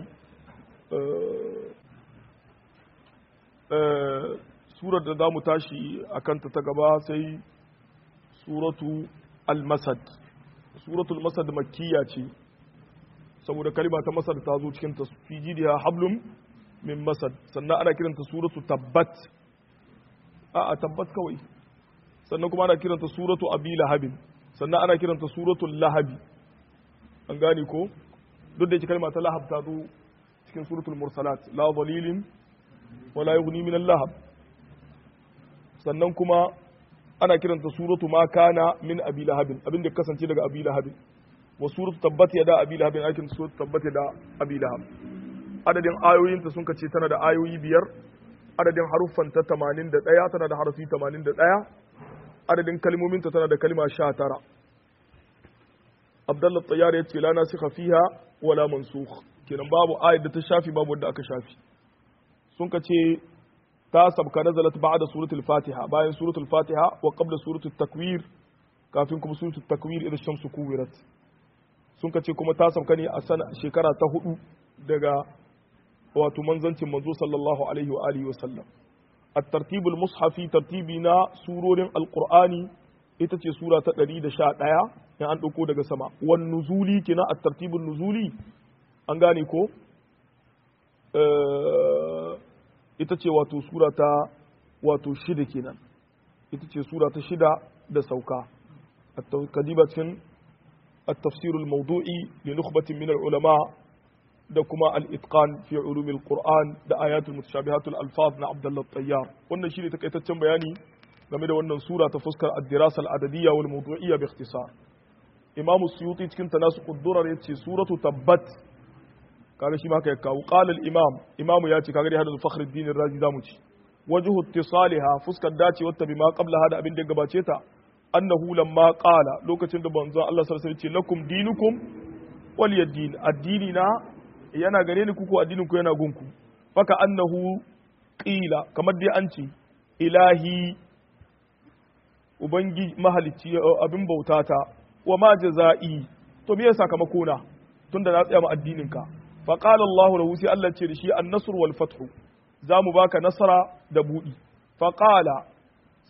surar da za mu tashi a kanta ta gaba sai suratu al-masad suratul masad makkiya ce saboda kalima ta masad ta zo cikin tasfiji da hablum min masad sannan ana kiranta suratu tabbat a a tabbat kawai sannan kuma ana kiranta suratu abi lahabin sannan ana kiranta suratul lahabi an gane ko duk da yake kalma ta lahab ta zo cikin suratul mursalat la dalilin wala yughni min al-lahab sannan kuma ana kiranta suratu ma kana min abi lahabin abin da kasance daga abi lahabin wa suratu tabbat yada abi lahabin akin suratu tabbat yada abi lahab adadin ayoyin ta sun kace tana da ayoyi biyar adadin haruffan ta 81 tana da harafi 81 adadin kalmomin ta tana da kalma 19 Abdullah Tayyar ya ce la nasikha fiha wala mansukh kenan babu ayat da ta shafi babu wanda aka shafi sun kace ta sabka nazalat ba'da suratul fatiha bayan suratul fatiha wa qabla suratul takwir kafin kuma suratul takwir idan shamsu kuwirat sun kace kuma ta sabka ne a sana shekara ta hudu daga wato manzancin manzo sallallahu alaihi wa alihi wa sallam at-tartib al-mushafi tartibi na surorin alqur'ani ita ce sura ta 111 in an dauko daga sama wan nuzuli kina at-tartibun nuzuli an gane ko ita ce wato sura ta wato shida kenan ita ce sura ta shida da sauka kadiba cikin التفسير الموضوعي لنخبة من العلماء da kuma al-itqan fi ulum al-Qur'an da ayatul mutashabihat al-alfaz na Abdullah Tayyar wannan shine takaitaccen bayani game da wannan sura ta fuskar ad-dirasa al-adadiyya wal mawdu'iyya bi ikhtisar Imam Suyuti cikin tanasuq ad-durar yace suratu tabbat kaga shi ma ka kawo qala al-imam imam ya ce kaga dai hadu fakhruddin ar-razi zamu ci wajhu ittisaliha fuskar dace wata bima qabla hada abin da ya gabace ta annahu lamma qala lokacin da banzo Allah sallallahu alaihi wasallam ce lakum dinukum waliyad addini na yana gare ni kuku addinin ku yana gunku faka annahu qila kamar dai an ce ilahi ubangi mahalicci abin bautata wa ma jaza'i to me sakamako na tunda na tsaya ma addinin ka fa qala Allah lahu sai Allah ce da shi an-nasr wal fathu za mu baka nasara da budi fa qala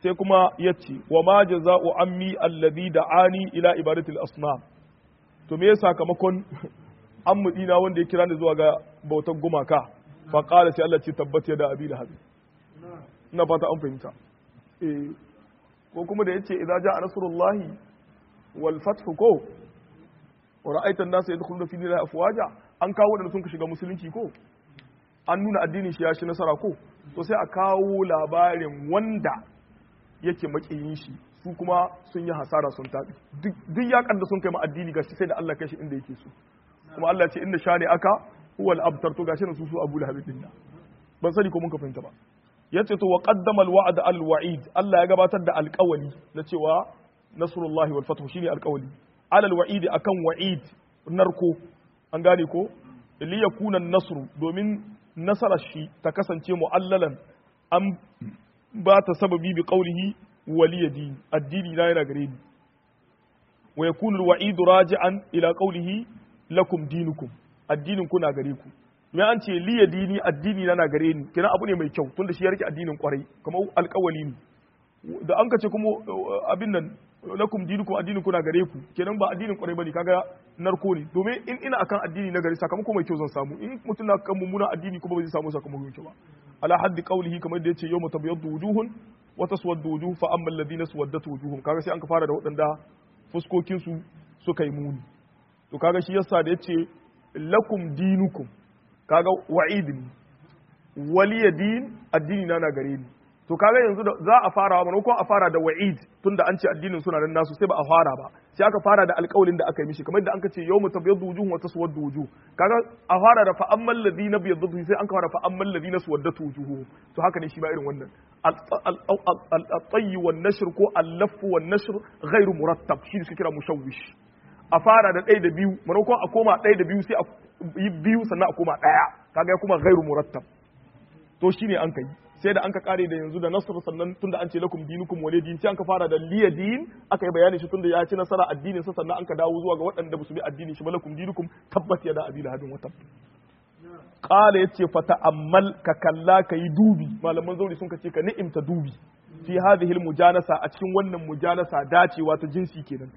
sai kuma yace wa ma jaza'u ammi alladhi da'ani ila ibadatil asnam to me sakamakon ammu dina wanda ya kira ni zuwa ga bautar gumaka fa qala sai Allah ce tabbata da abi lahab ina fata an fahimta eh ko kuma da yace idza ja'a nasrullahi wal fathu ko wa ra'aita an-nasa yadkhuluna fi dinillahi afwaja an kawo wadanda sun ka shiga musulunci ko an nuna addinin shi ya shi nasara ko to sai a kawo labarin wanda yake makiyin shi su kuma sun yi hasara sun tabi duk yakan da sun kai ma addini gashi sai da Allah kai shi inda yake so kuma Allah ce inda shani aka huwal abtar to gashi su su Abu Lahab din ban sani ko mun ka fahimta ba yace to wa qaddama al wa'd al wa'id Allah ya gabatar da alƙawali na cewa nasrullahi wal fathu shine alƙawali alal wa'id akan wa'id narko an gane ko li yakuna nasru domin nasarar shi ta kasance mu'allalan an ba ta sababi bi qawlihi waliya dini addini na yana gare ni wa yakunu al-wa'idu raji'an ila qawlihi lakum dinukum addinin ku na gare ku me an ce liya dini addini na na gare ni kina abu ne mai kyau tunda shi ya rike addinin kwarai kamar alƙawali ne da an ka ce kuma abin nan lakum dinukum addinin ku na gare ku kenan ba addinin kwarai bane kaga narko ne domin in ina akan addini na gari sakamako mai kyau zan samu in mutum na kan mummuna addini kuma ba zai samu sakamako mai kyau ba ala haddi qawlihi kamar da yace yawma tabyaddu wujuhun wa taswaddu wujuh fa amma alladhina suwaddat wujuhum kaga sai an ka fara da waɗanda fuskokin su suka yi muni to kaga shi yasa da yace lakum dinukum kaga wa'idin waliya din addini na na gare ni to kaga yanzu da za a fara ba ko a fara da wa'id tunda an ce addinin suna nan nasu sai ba a fara ba sai aka fara da alƙawalin da aka yi mishi kamar da anka ce yawmu tabyaddu wujuhun wa taswaddu wujuh kaga a fara da fa ammal ladina byaddatu sai an fara fa ammal ladina suwaddatu wujuhum to haka ne shi ba irin wannan al-tayy wan nashr ko al-laff wan nashr ghairu murattab shi suke kira mushawwish a fara da ɗaya da biyu maimakon a koma ɗaya da biyu sai a yi biyu sannan a koma ɗaya kaga ya kuma ghairu murattab to shine an kai sai da an ka kare da yanzu da nasr sannan tunda an ce lakum dinukum wale din sai an ka fara da liya din aka yi bayani shi tunda ya ci nasara addinin sa sannan an ka dawo zuwa ga waɗanda ba su bi addini shi ba lakum dinukum tabbat ya da abi lahabin wata qala yace fa ta'ammal ka kalla ka yi dubi malaman zauri sun ka ce ka ni'imta dubi fi hadhihi mujanasa a cikin wannan mujanasa dacewa ta jinsi kenan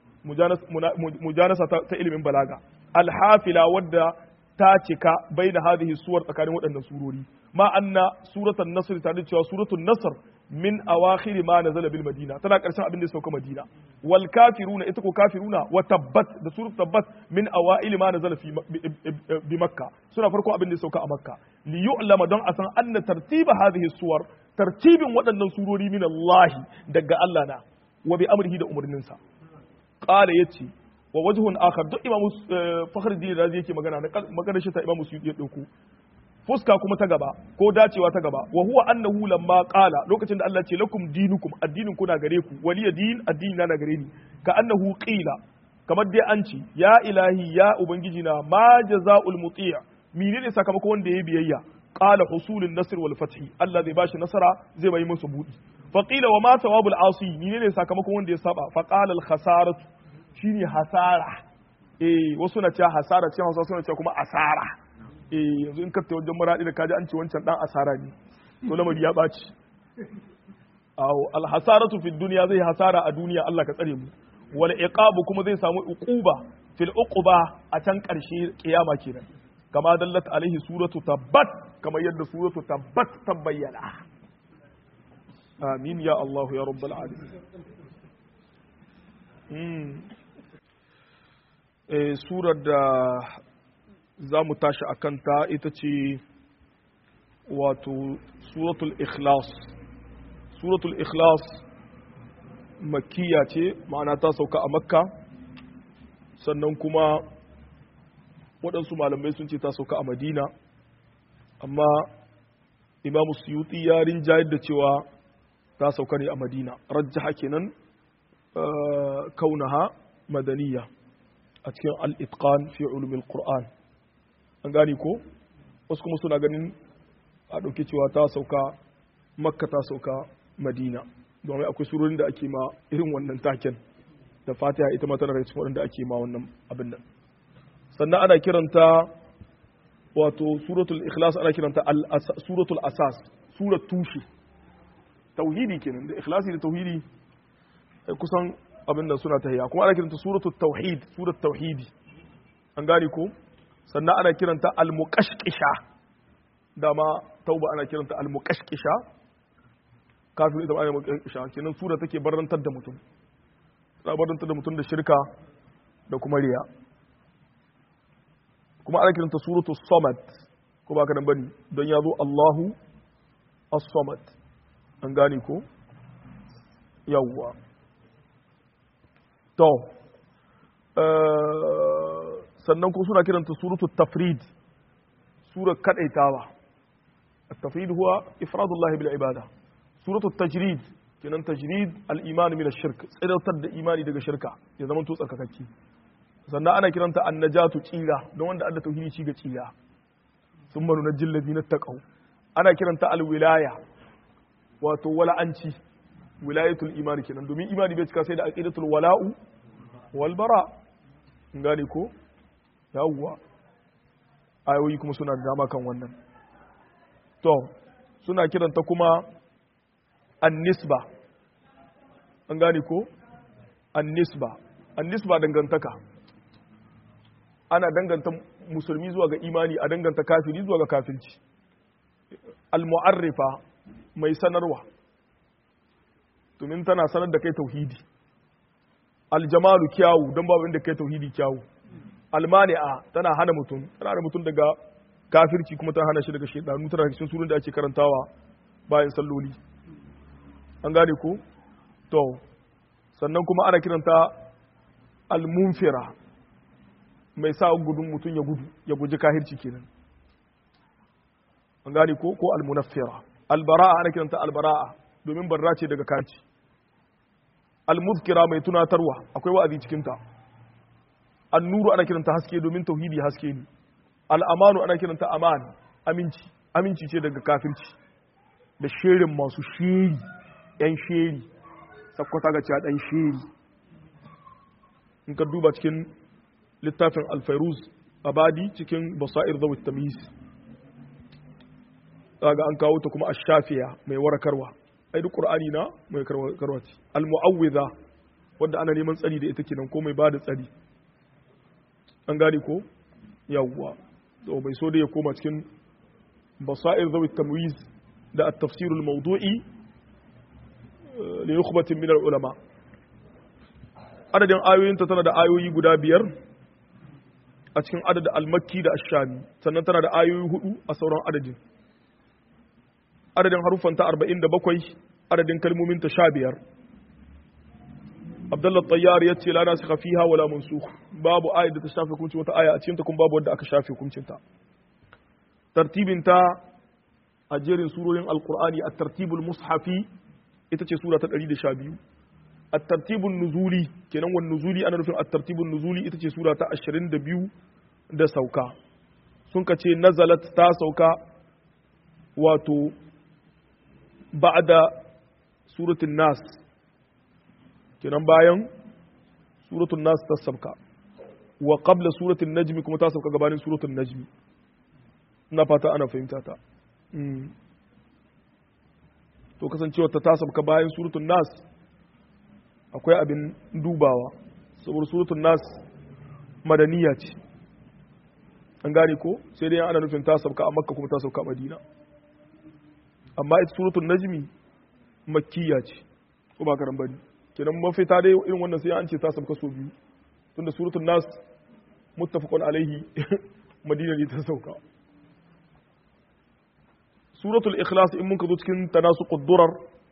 mujanasa ta ilimin balaga alhafila wadda ta cika bai da hadhihi suwar tsakanin waɗannan surori ma anna suratul nasr ta da cewa suratul nasr min awakhir ma nazala bil madina tana karshen abin da ya sauka madina wal kafiruna ita ko kafiruna wa tabbat da suratul tabbat min awail ma nazala fi bi makka suna farko abin da ya sauka a makka li yu'lama don a san anna tartiba hadhihi suwar tartibin waɗannan surori min Allah daga Allah na wa bi amrihi da umarninsa qala yace wa wajhun akhar duk imamu fakhruddin razi yake magana na magana shi ta imamu suyuti ya dauko fuska kuma ta gaba ko dacewa ta gaba wa huwa annahu lamma qala lokacin da Allah ce lakum dinukum addinin kuna gare ku waliya din addini na gare ni ka annahu qila kamar dai an ce ya ilahi ya ubangiji na ma jazaul muti' menene sakamakon wanda ya biyayya qala husulun nasr wal fathi Allah zai bashi nasara zai bai musu budi fa qila wa ma thawabul asi menene sakamakon wanda ya saba fa qala al khasaratu shine hasara eh wasu na cewa hasara ce hausa suna cewa kuma asara eh yanzu in ka ta wajen maradi da kaji an ce wancan dan asara ne to lamari ya baci aw al hasaratu fi dunya zai hasara a duniya Allah ka tsare mu wal iqabu kuma zai samu uquba fil uquba a can karshe kiyama kenan kama dallat alaihi suratu tabbat kama yadda suratu tabbat ta bayyana amin ya Allah ya rabbal alamin surar da za mu tashi a kanta ita ce wato suratul ikhlas suratul ikhlas makiya ce ma'ana ta sauka a makka sannan kuma waɗansu malamai sun ce ta sauka a madina amma imamu suyuti ya rinjayar da cewa ta sauka ne a madina rajjaha kenan kaunaha madaniya a cikin al'itqan fi ulumin Qur'an. An gani ko? Wasu kuma suna ganin a ɗauki cewa ta sauka, makka ta sauka madina, domin akwai surorin da ake ma irin wannan taken da fatiha ita ma tana cikin waɗanda ake ma wannan abin nan. Sannan ana kiranta wato suratul ikhlas ana kiranta suratul asas, surat tushe. tauhidi kenan da ikhlasi da tauhidi kusan abin da suna tahiya kuma ana kiranta suratul tauhid surat tauhidi an gane ko sannan ana kiranta al-muqashqisha dama tauba ana kiranta al-muqashqisha kafin ita ana muqashqisha kenan sura take barantar da mutum tana barantar da mutum da shirka da kuma riya kuma ana kiranta suratul samad ko ba ka nan bane don ya zo Allahu as-samad an gane ko yawwa to sannan ko suna kiranta suratu tafrid sura kadaitawa at-tafrid huwa ifradullah bil ibada suratu tajrid kenan tajrid al-iman min ash-shirk tsirautar da imani daga shirka ya zama to tsarkakakki sannan ana kiranta an-najatu tsira don wanda adda tauhidi ci ga tsira sun manu na jillazi na taqaw ana kiranta al-wilaya wato wala'anci wilayatul imani kenan domin imani bai cika sai da aqidatul wala'u wal bara gane ko yawwa ayoyi kuma suna da dama kan wannan to suna kiranta kuma an-nisba an gane ko an-nisba an-nisba dangantaka ana danganta musulmi zuwa ga imani a danganta kafiri zuwa ga kafirci al-mu'arrifa mai sanarwa domin tana sanar da kai tauhidi aljamalu kyawu don babu inda kai tauhidi kyawu almani'a tana hana mutum tana hana mutum daga kafirci kuma tana hana shi daga shaidanu tana cikin surun da ake karantawa bayan salloli an gane ko to sannan kuma ana kiranta almunfira mai sa gudun mutum ya gudu ya guji kahirci kenan an gane ko ko almunaffira albara'a ana kiranta albara'a domin barra ce daga kaci almuzkira mai tunatarwa akwai wa'azi cikin ta annuru ana kiranta haske domin tauhidi haske ne al'amanu ana kiranta aman aminci aminci ce daga kafirci da shirin masu shiri yan shiri sakwata ga cewa dan shiri in ka duba cikin littafin alfairuz abadi cikin basair zawit tamyiz kaga an kawo ta kuma ash-shafiya mai warakarwa ai duk qur'ani na mai karwa ce al-mu'awwidha wanda ana neman tsari da ita kenan ko mai bada tsari an gane ko yawwa to bai so da ya koma cikin basair zawi tamwiz da at-tafsir al-mawdu'i li nukhbatin min al-ulama adadin ayoyin ta tana da ayoyi guda biyar a cikin adadin al-makki da ash-shami sannan tana da ayoyi hudu a sauran adadin adadin haruffanta arba'in da bakwai adadin kalmominta sha biyar abdullah tayyar ya ce la nasu fiha wala mansukh babu ayat da ta shafe hukuncin wata aya a cikin ta kuma babu wadda aka shafe hukuncin ta tartibin ta a jerin surorin alqur'ani at-tartibul mushafi ita ce sura ta 112 at-tartibun nuzuli kenan wan nuzuli ana nufin at-tartibun nuzuli ita ce sura ta 22 da sauka sun ka ce nazalat ta sauka wato ba'da suratul nas kenan bayan suratul nas ta sauka wa qabla suratul najmi kuma ta sauka gabanin suratul najmi ina fata ana fahimta ta to kasancewa ta ta sauka bayan suratul nas akwai abin dubawa saboda suratul nas madaniya ce an gane ko sai dai ana nufin ta sauka a makka kuma ta sauka a madina amma ita suratul najmi makkiya ce ko ba karan bane kenan mafita dai irin wannan sai an ce ta sauka so biyu tunda suratul nas muttafaqun alaihi madina ne ta sauka suratul ikhlas in mun ka zo cikin tanasuqud durar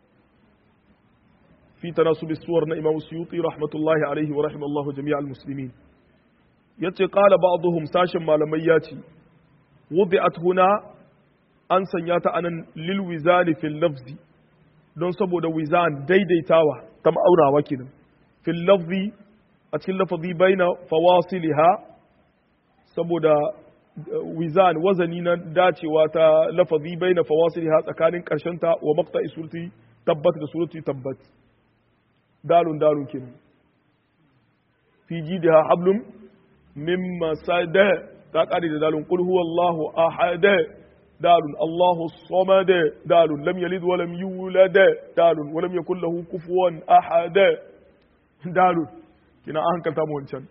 fi tanasub suwar na imam suyuti rahmatullahi alaihi wa rahimallahu jami'al muslimin yace qala ba'dhum sashin malamai yace wudi'at huna an sanya ta anan lil wizani fil lafzi don saboda wizan daidaitawa ta ma'aurawa kenan fil lafzi a cikin lafazi baina fawasiliha saboda wizan wazani na dacewa ta lafazi baina fawasiliha tsakanin karshen ta wa maqta'i surati tabbat da surati tabbat dalun dalun kenan fi jidha hablum min masada ta kare da dalun qul huwallahu ahad dalun Allahu samad dalun lam yalid wa lam yulad dalun wa lam yakul lahu kufuwan ahad dalun kina an hankalta mu wancan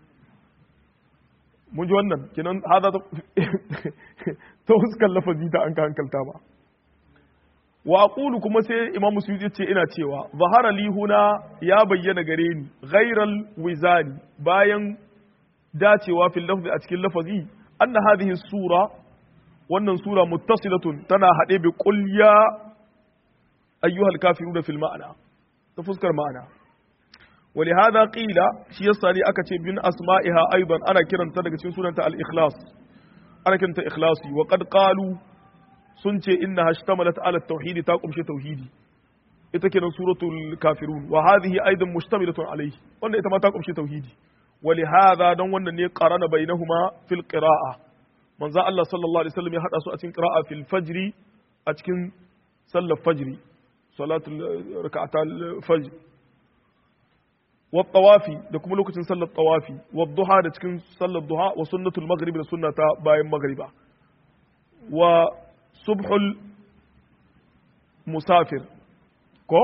mun ji wannan kinan hada ta huskar lafazi ta an ka hankalta ba wa aqulu kuma sai imamu suyuti ce ina cewa zahara li huna ya bayyana gare ni ghairal wizani bayan dacewa fil lafzi a cikin lafazi anna hadhihi sura wannan sura muttasilatun tana hade bi qul ya ayyuhal kafiruna fil ma'ana ta fuskar ma'ana ولهذا قيل شي يسالي aka ce bin asma'iha aidan ana kiranta daga cikin sunanta al-ikhlas ana kiranta ikhlasi wa qad qalu sun ce inna hashtamalat ala tauhidi ta kumshe tauhidi ita kenan suratul kafirun wa hadhihi aidan mushtamilatun alayhi wannan ita ma ta kumshe tauhidi wa li hadha dan wannan ne qarana bainahuma fil qira'a manzo Allah sallallahu alaihi wasallam ya hada su a cikin qira'a fil fajri a cikin sallar fajri salatul rak'atul fajr wa tawafi da kuma lokacin sallar tawafi wa duha da cikin sallar duha wa sunnatul maghrib da sunnata bayan maghriba wa subhul musafir ko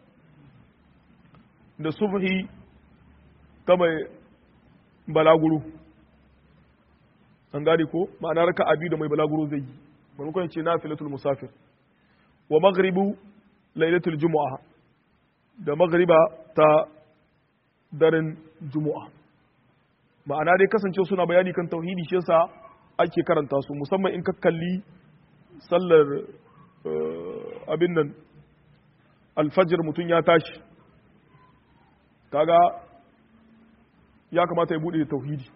da subhi ta mai balaguro an gane ko ma'ana raka abi da mai balaguro zai yi maimakon ce na filatul musafir wa maghribu lailatul jumu'a da maghriba ta daren jumu'a ma'ana dai kasance suna bayani kan tauhidi shi yasa ake karanta su musamman in ka kalli sallar abin nan alfajir mutum ya tashi kaga ya kamata ya bude da tauhidi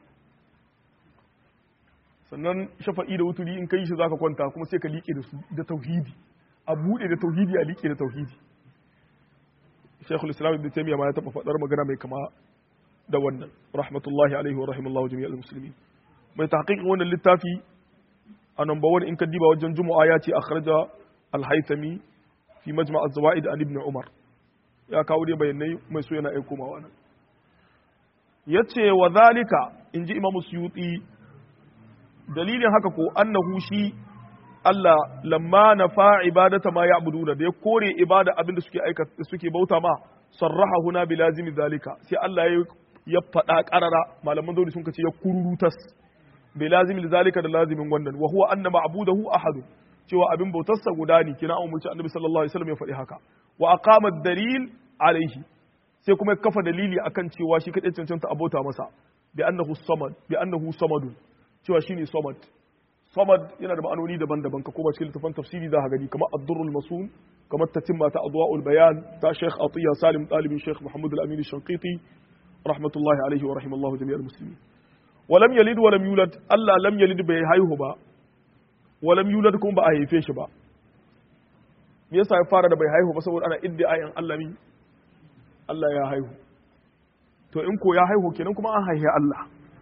sannan shafa'i da wuturi in kai shi zaka kwanta kuma sai ka liƙe da su da tauhidi a bude da tauhidi a liƙe da tauhidi Sheikhul Islam Ibn Taymiyyah ma ya taba faɗar magana mai kama da wannan rahmatullahi alaihi wa rahimallahu jami'al muslimin mai tahqiqin wannan littafi a number one in ka diba wajen juma'a ya ce akhraja al-haythami fi majma' az-zawaid an ibn umar ya kawo dai bayanai mai so yana aiko mawa nan yace wa zalika inji imam suyuti dalilin haka ko annahu shi Allah lamma nafa ibadata ma ya'buduna da ya kore ibada abin da suke aika suke bauta ma sarraha huna bi lazimi zalika sai Allah ya ya faɗa ƙarara malaman zauri sun kace ya kururutas bi lazimi zalika da lazimin wannan wa huwa anna ma'budahu ahadun cewa abin bautarsa guda ne kina an umarci annabi sallallahu alaihi wasallam ya faɗi haka wa aqama dalil alaihi sai kuma ya kafa dalili akan cewa shi kadai cancanta abota masa bi annahu samad bi annahu samadun cewa shine samad samad yana da ma'anoni daban-daban ka koma cikin littafin tafsiri za ka gani kamar ad-durrul masun kamar tatimma ta adwa'ul bayan ta Sheikh Atiya Salim talibin Sheikh Muhammad al-Amin Shanqiti rahmatullahi alaihi wa rahimallahu jami'al muslimin walam yalid walam yulad Allah lam yalid bai haihu ba walam yulad kuma ba a haife shi ba me yasa ya fara da bai haihu ba saboda ana iddiayin Allah mi Allah ya haihu to in ko ya haihu kenan kuma an haihe Allah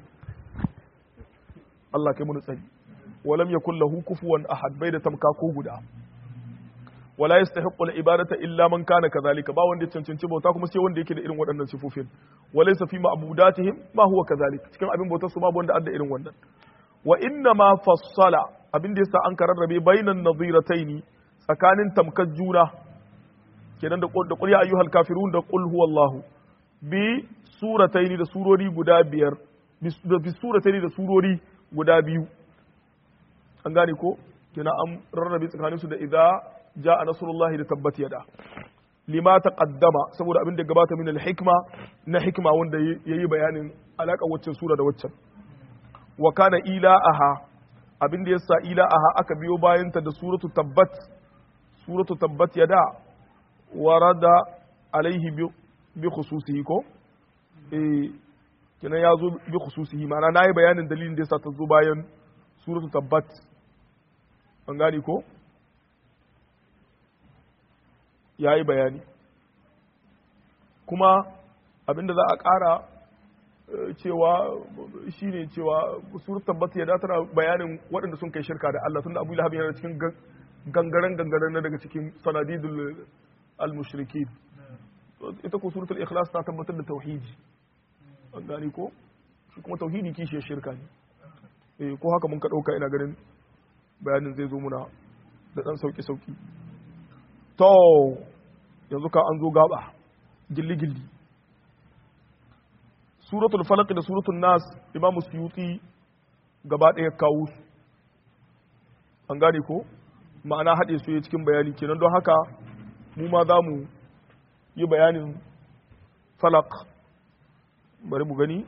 Allah kai mun tsari walam yakul lahu kufuwan ahad bai da tamka ko guda wala yastahiqqu al-ibadata illa man kana kadhalika ba wanda ya cancanci bauta kuma sai wanda yake da irin waɗannan sifofin walaysa fi ma'budatihim ma huwa kadhalik cikin abin bautar su babu wanda adda irin wannan wa inna ma fassala abin da yasa an kararrabe bainan nadhirataini tsakanin tamkar juna kenan da da qul ya ayyuhal kafirun da qul huwallahu bi surataini da surori guda biyar bi surataini da surori guda biyu an gane ko kenan an rarrabe tsakanin su da idza jaa nasrullahi da tabbat yada lima taqaddama saboda abin da gabata min al-hikma na hikma wanda yayi bayanin alaka waccan sura da waccan wa kana ila'aha abin da yasa ila'aha aka biyo bayan ta da suratu tabbat suratu tabbat yada warada alaihi bi khususihi ko eh kenan ya zo bi khususihi ma'ana nayi bayanin dalilin da yasa ta zo bayan suratu tabbat an gane ko yayi bayani kuma abinda za a ƙara cewa shi ne cewa surat tabbata ya tana bayanin waɗanda sun kai shirka da Allah tunda Abu Lahab yana cikin gangaren gangaren na daga cikin sanadidul al-mushriki ita ko suratul ikhlas ta tabbatar da tauhidi an gani ko shi kuma tauhidi kishi shirka ne eh ko haka mun ka dauka ina ganin bayanin zai zo muna da ɗan sauƙi-sauƙi to yanzu ka an zo gaba gilli-gilli suratul falaq da suratul nas imamu suyuti gaba ɗaya kawo su an gane ko ma'ana haɗe su ya cikin bayani kenan don haka mu ma za mu yi bayanin falak bari mu gani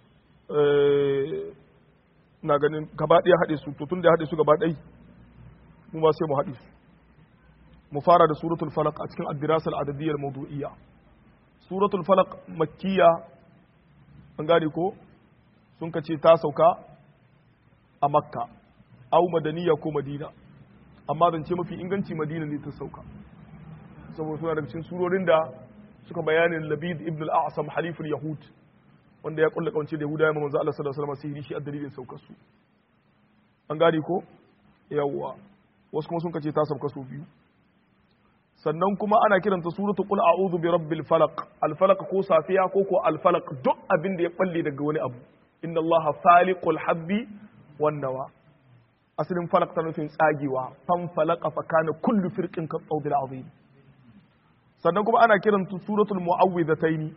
na ganin gaba ɗaya haɗe su to tun da haɗe su gaba ɗai mu ma sai mu haɗe su mu fara da suratul falak a cikin addirasal adadiyyar mawdu'iyya suratul falak makkiya an gane ko sun kace ta sauka a makka au madaniya ko madina amma zance mafi inganci madina ne ta sauka saboda suna daga cikin surorin da suka bayanin labid ibn al-a'sam haliful yahud wanda ya kulla kawance da yahudawa manzo Allah sallallahu alaihi wasallam sihiri shi a dalilin saukar su an gane ko yawwa wasu kuma sun kace ta sauka su biyu sannan kuma ana kiranta suratu qul a'udhu bi rabbil falaq al falaq ko safiya ko ko al falaq duk abin da ya balle daga wani abu inna allaha faliqul habbi wan nawa asalin falaq ta nufin tsagewa fan falaqa fa kana kullu firqin ka tsawdil azim sannan kuma ana kiranta suratul mu'awwidhatayn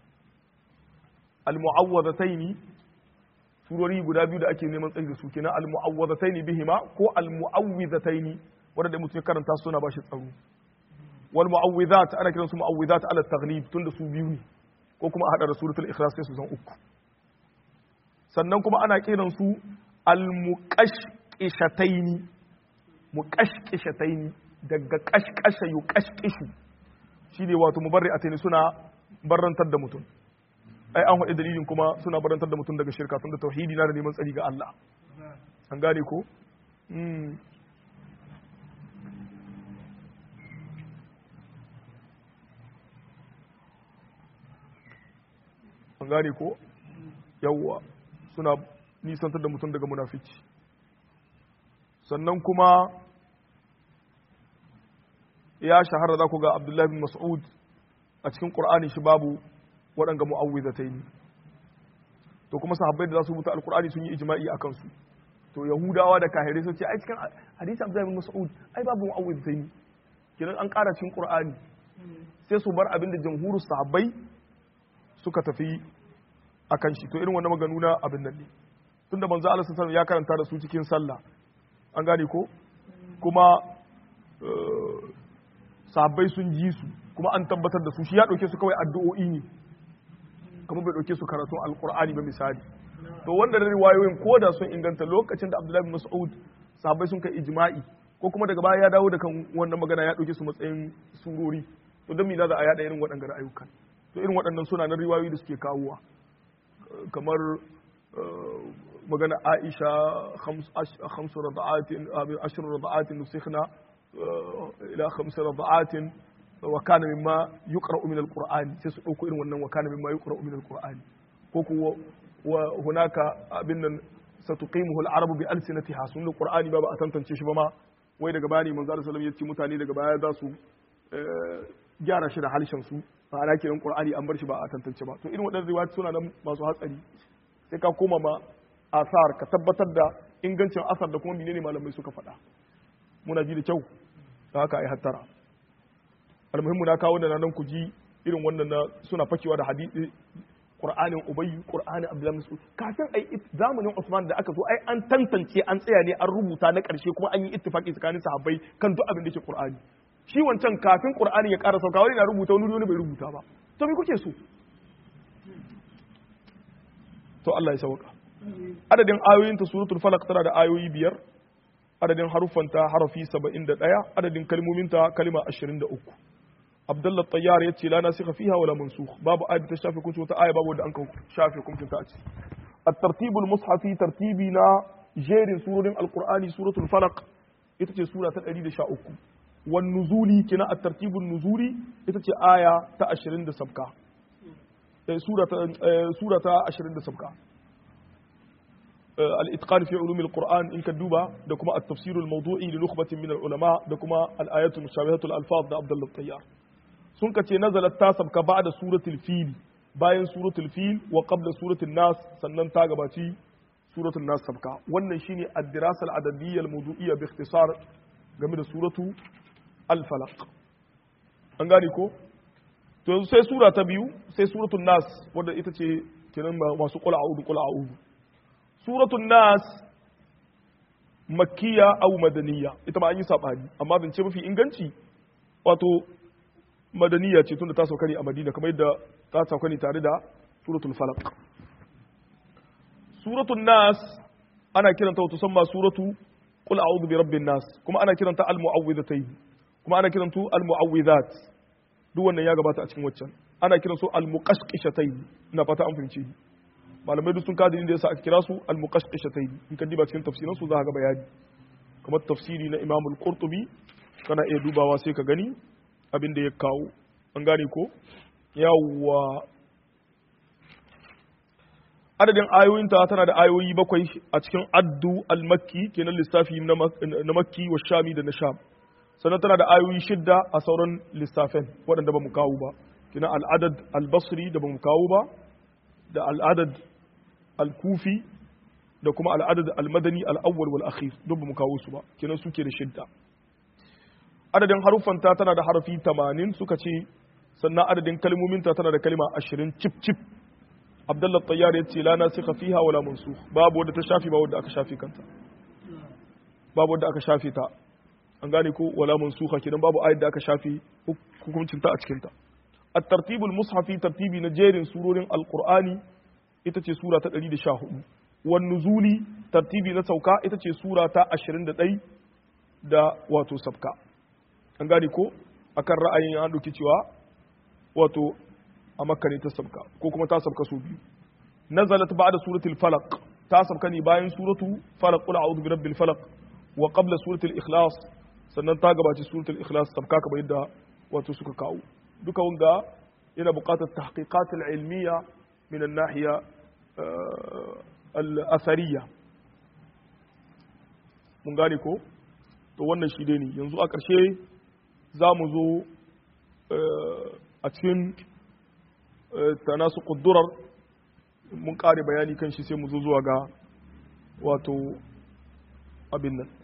al mu'awwidhatayn surori guda biyu da ake neman tsari da su kenan al mu'awwidhatayn bihima ko al mu'awwidhatayn wanda mutum ya karanta suna bashi tsaro wal mu'awwidhat ana kiran su mu'awwidhat ala taghlib tunda su biyu ne ko kuma a hada da suratul ikhlas sai su zan uku sannan kuma ana kiran su al muqashqishataini muqashqishataini daga qashqasha yuqashqishu shine wato mubarri'ataini suna barrantar da mutum ai an faɗi dalilin kuma suna barantar da mutum daga shirka tunda tauhidi na da neman tsari ga Allah an gane ko an gane ko yawwa suna nisantar da mutum daga munafici sannan kuma ya shahara za ku ga abdullahi bin mas'ud a cikin ƙur'ani shi babu waɗanga mu'awwizatai ne to kuma sahabbai da za su rubuta alƙur'ani sun yi ijma'i a kansu to yahudawa da kahirai sun ce ai cikin hadisi abdullahi bin mas'ud ai babu mu'awwizatai ne kiran an ƙara cikin ƙur'ani sai su bar abin da jamhuru sahabbai suka tafi a kan shi to irin wannan maganu na abin nan ne tunda manzo Allah sallallahu ya karanta da su cikin sallah an gane ko kuma sahabbai sun ji su kuma an tabbatar da su shi ya dauke su kawai addu'o'i ne kuma bai dauke su karatun alqur'ani ba misali to wanda da riwayoyin ko da sun inganta lokacin da Abdullahi bin Mas'ud sahabbai sun kai ijma'i ko kuma daga baya ya dawo da kan wannan magana ya dauke su matsayin surori to don me za a yada irin waɗannan ayyukan to irin waɗannan suna na riwayoyi da suke kawowa kamar magana aisha khamsu rada'atin ashir rada'atin nusikhna ila khamsu rada'atin wa kana mimma yuqra'u min alquran sai su dauko irin wannan wa kana mimma yuqra'u min alquran ko ko wa hunaka abin nan satuqimuhu alarabu bi alsinatiha sun alqurani ba ba a tantance shi ba ma wai daga bani manzo sallallahu alaihi wasallam ya ce mutane daga baya za su gyara shi da halshen su ma'ana kenan qur'ani an bar shi ba a tantance ba to irin waɗannan riwayat suna nan masu hatsari sai ka koma ma asar ka tabbatar da ingancin asar da kuma menene malamai suka faɗa muna ji da kyau da haka ai hattara almuhimmu na kawo da nan ku ji irin wannan na suna fakewa da hadisi qur'anin ubayy qur'anin abdullahi mas'ud kafin ai zamanin usman da aka zo ai an tantance an tsaya ne an rubuta na ƙarshe kuma an yi ittifaqi tsakanin sahabbai kan duk abin da ke qur'ani shi wancan kafin qur'ani ya ƙara sauka wani na rubuta wani wani bai rubuta ba to me kuke so to Allah ya sauka adadin ayoyin ta suratul falaq tana da ayoyi biyar adadin haruffanta harafi 71 adadin kalmomin ta kalma 23 Abdullah Tayyar yace la nasikha fiha wala mansukh babu ayat ta shafe kunci wata aya babu wanda an kan shafe kunci ta a ciki at-tartibul mushafi tartibi na jerin surorin alqur'ani suratul falaq ita ce sura ta 113 wan nuzuli kina at-tartibun nuzuli ita ce aya ta 20 da sabka sura ta sura ta 20 da sabka al-itqan fi ulum al-qur'an in ka duba da kuma at-tafsir al-mawdu'i li nukhbatin min al-ulama da kuma al-ayatu mushabihatu al-alfaz da Abdullah Tayyar sun ka ce nazalat ta sabka ba'da suratul fil bayan suratul fil wa qabla suratul nas sannan ta gabaci suratul nas sabka wannan shine ad-dirasa al-adadiyya al-mawdu'iyya bi ikhtisar game da suratu al-falaq an gane ko to yanzu sai sura ta biyu sai suratul nas wanda ita ce kenan masu qul a'udhu qul a'udhu suratul nas makkiya aw madaniya ita ma an yi sabani amma zance mafi inganci wato madaniya ce tunda ta sauka ne a madina kamar yadda ta sauka ne tare da suratul falaq suratul nas ana kiranta wato samma suratu qul a'udhu bi rabbin nas kuma ana kiranta al mu'awwidhatayn kuma ana kiranta al mu'awwidhat duk wannan ya gabata a cikin waccan ana kiran su al muqashqishatayn ina fata an fahimce ni malamai duk sun kada da yasa aka kira su al muqashqishatayn in ka diba cikin tafsirin su za ka ga bayani kamar tafsiri na Imam al-Qurtubi kana iya dubawa sai ka gani abin da ya kawo an gane ko yawwa adadin ayoyinta tana da ayoyi bakwai a cikin addu al-makki kenan lissafi na makki wa shami da na sham sannan tana da ayoyi shidda a sauran lissafin waɗanda ba mu kawo ba kenan al'adad al-basri da ba mu kawo ba da al'adad al-kufi da kuma al'adad al-madani al-awwal wal akhir duk ba mu kawo su ba kenan suke da shidda adadin haruffanta tana da harafi 80 suka ce sannan adadin kalmominta tana da kalma 20 cip cip Abdullah Tayyar ya ce la nasikha fiha wala mansukh babu wanda ta shafi ba wanda aka shafi kanta babu wanda aka shafi ta an gane ko wala mansukha kidan babu ayat da aka shafi hukuncin ta a cikin ta at-tartibul mushafi tartibi na jerin surorin alqur'ani ita ce sura ta 114 wan nuzuli tartibi na sauka ita ce sura ta 21 da wato sabka an gane ko akan ra'ayin an dauki cewa wato a makka ne ta sabka ko kuma ta sabka su biyu nazalat ba'da suratul falaq ta sabka ne bayan suratu falaq qul a'udhu birabbil falaq wa qabla suratul ikhlas sannan ta gabaci suratul ikhlas sabka kamar yadda wato suka kawo duka wanga yana buƙatar tahqiqat al-ilmiya min an-nahiya al-asariyya mun gane ko to wannan shi dai ne yanzu a ƙarshe za mu zo a cikin tanasu ƙuddurar mun ƙare bayani kan shi sai mu zo zuwa ga wato abin nan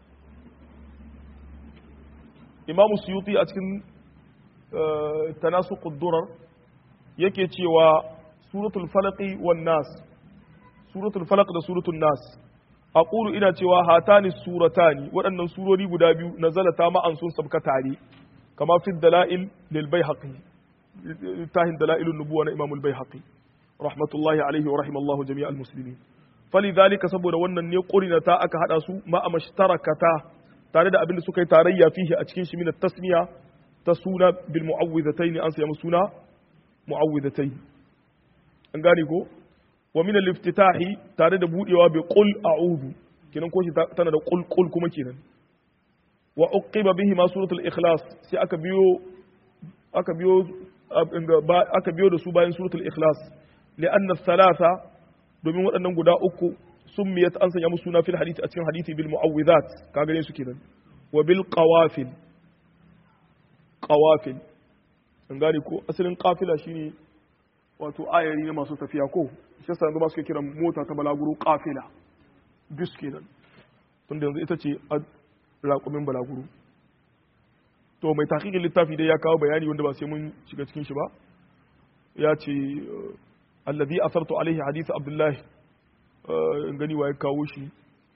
imamu suyuti a cikin tanasu ƙuddurar yake cewa suratul falaqi wan nas suratul falaq da suratul nas aqulu ina cewa hatani suratani waɗannan surori guda biyu nazalata ma'an sun sabka tare kama fi dalail lil baihaqi tahin dalailun nubuwa na imamul baihaqi rahmatullahi alaihi wa rahimallahu jami'al muslimin falidhalika saboda wannan ne qurina ta aka hada su ma amashtarakata tare da abin da suka yi tarayya fihi a cikin shi min tasmiya ta suna bil mu'awwidhatayn an samu suna mu'awwidhatayn an gane ko wa min al-iftitahi tare da budewa bi qul a'udhu kenan ko shi tana da qul qul kuma kenan wa uqiba bihi ma suratul ikhlas sai aka biyo aka biyo aka biyo da su bayan suratul ikhlas li'anna thalatha domin waɗannan guda uku summiyat an sanya musu suna fil hadisi a cikin hadisi bil mu'awwidhat ka gane su kenan wa bil qawafil qawafil an gane ko asalin qafila shine wato ayari ne masu tafiya ko shi yasa yanzu ba suke kiran mota ta balaguro qafila bus kenan tunda yanzu ita ce raƙumin balaguro to mai tahqiqin littafi dai ya kawo bayani wanda ba sai mun shiga cikin shi ba ya ce alladhi asartu alaihi hadith abdullah in gani wa ya kawo shi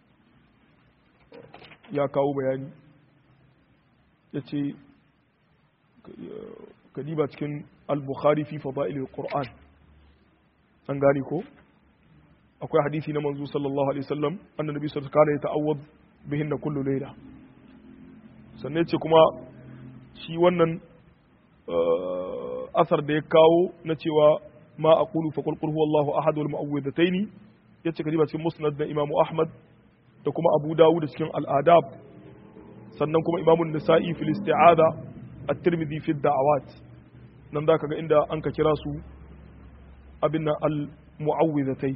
ya kawo bayani ya ce kadiba cikin al-bukhari fi fada'il al-qur'an an gane ko akwai hadisi na manzo sallallahu alaihi wasallam annabi sallallahu alaihi wasallam ya ta'awwad bihinna kullu layla sannan ce kuma shi wannan asar da ya kawo na cewa ma a kulu fa qul huwallahu ahad wal mu'awwidataini yace kadiba cikin musnad da imamu ahmad da kuma abu dawud cikin al-adab sannan kuma imamu nisa'i fil isti'ada at-tirmidhi fi da'awat nan da kaga inda an ka kira su abin nan al-mu'awwidatayn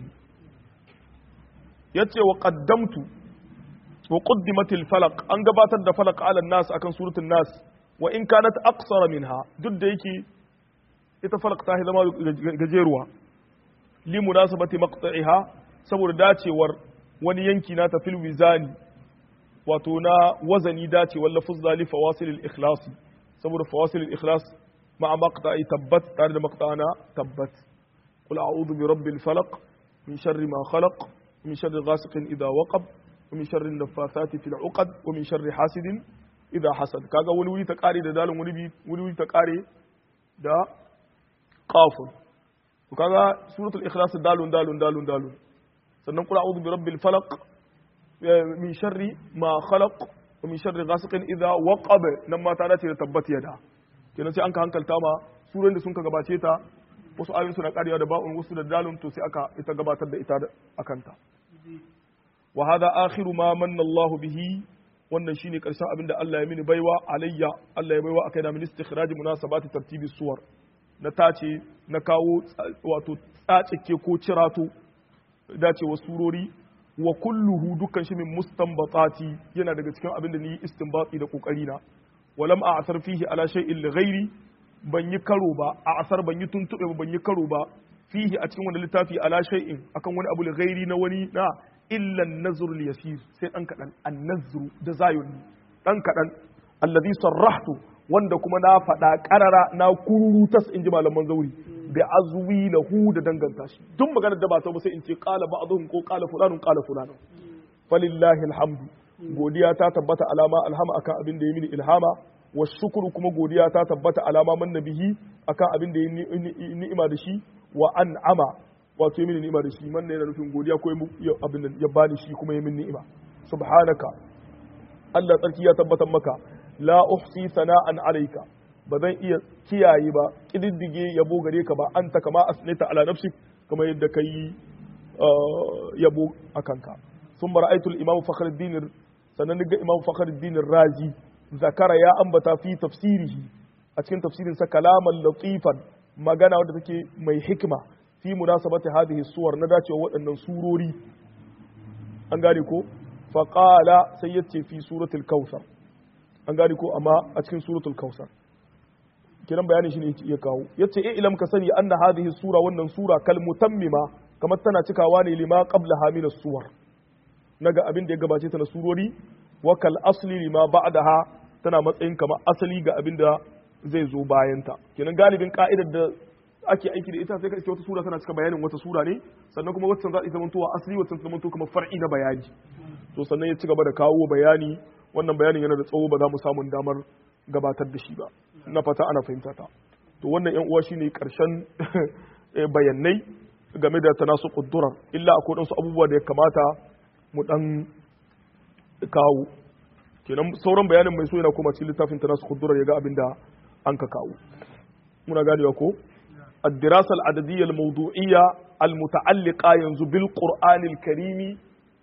yace wa qaddamtu wa qaddimat al-falaq an gabatar da falaq ala nas akan suratul nas wa in kanat aqsara minha duk da yake ita falaq ta zama gajeruwa li munasabati maqta'iha saboda dacewar wani yanki na ta fil wizani wato na wazani dace walla fuzza li fawasil al ikhlas saboda fawasil al ikhlas ma'a maqta'i tabbat tare da maqta'ana tabbat qul a'udhu bi rabbil falaq min sharri ma khalaq min sharri ghasiqin idha waqab wa min sharri an-naffathati fil 'uqad wa min sharri hasidin idha hasad kaga wani wuri ta kare da dalin wani wuri ta kare da qafun to kaga suratul ikhlas dalun dalun dalun dalun sannan qul a'udhu bi rabbil falaq min sharri ma khalaq wa min sharri ghasiqin idha waqab nan ma ta dace da tabbat yada kenan sai an ka hankalta ma suran da sun ka gabace ta wasu ayoyin suna karewa da ba'un wasu da dalun to sai aka ita gabatar da ita akanta wa hadha akhiru ma manna Allah bihi wannan shine karshen abinda Allah ya mini baiwa alayya Allah ya baiwa akai na min istikhraj munasabati tartibi suwar na tace na kawo wato tsacike ko cirato dacewa surori wa kulluhu dukkan shi min mustanbatati yana daga cikin abin da ni istinbati da kokari na walam a asar fihi ala shay'in li ghairi ban yi karo ba a asar ban yi tuntube ba ban yi karo ba fihi a cikin wani littafi ala shay'in akan wani abu li ghairi na wani na illa an-nazr yasir sai dan kadan an-nazr da zayun dan kadan alladhi sarrahtu wanda kuma na faɗa ƙarara na kururutas in ji malaman zauri bi azwi lahu da danganta shi duk maganar da ba ta ba sai in ce qala ba'dhum ko qala fulanun qala fulanun falillahi alhamdu godiya ta tabbata alama alhama akan abin da ya mini ilhama wa shukuru kuma godiya ta tabbata alama man nabihi akan abin da ya ni'ima da shi wa an'ama wato ya mini ni'ima da shi man ne yana nufin godiya ko abin da ya bani shi kuma ya mini ni'ima subhanaka Allah tsarki ya tabbatar maka la uhsi sana'an alayka ba zan iya kiyaye ba kididdige yabo gare ka ba anta kama asnita ala nafsik kama yadda kai yabo akan ka ثم رأيت الإمام فخر الدين سننجا إمام فخر الدين الرازي ذكر يا أنبتا في تفسيره أتكن تفسير كلاما لطيفا ما قانا ودتك مي حكمة في مناسبة هذه الصور نداتي وأن سوروري أنقالكو فقال سيدتي في سورة الكوثر أنقالكو أما أتكن سورة الكوثر kiran bayanin shi ne ya kawo yace eh ilam ka sani anna hadhihi sura wannan sura kal mutammima kamar tana cikawa ne lima qablaha min as-suwar naga abin da ya gabace ta na surori wa kal asli lima ba'daha tana matsayin kamar asali ga abin da zai zo bayan ta kenan galibin ka'idar da ake aiki da ita sai ka iske wata sura tana cika bayanin wata sura ne sannan kuma wata za ta zama towa asali wata zama to kamar far'i na bayani to sannan ya ci gaba da kawo bayani wannan bayanin yana da tsawo ba za mu samu damar gabatar da shi ba na fata ana fahimta ta to wannan yan uwa shine karshen bayanai game da tanasu quddurar illa akwai wasu abubuwa da ya kamata mu dan kawo kenan sauran bayanin mai so yana kuma cikin littafin ta nasu kudurar ya ga abin da an ka kawo muna ganewa ko الدراسة العددية الموضوعية المتعلقة ينزو بالقرآن الكريم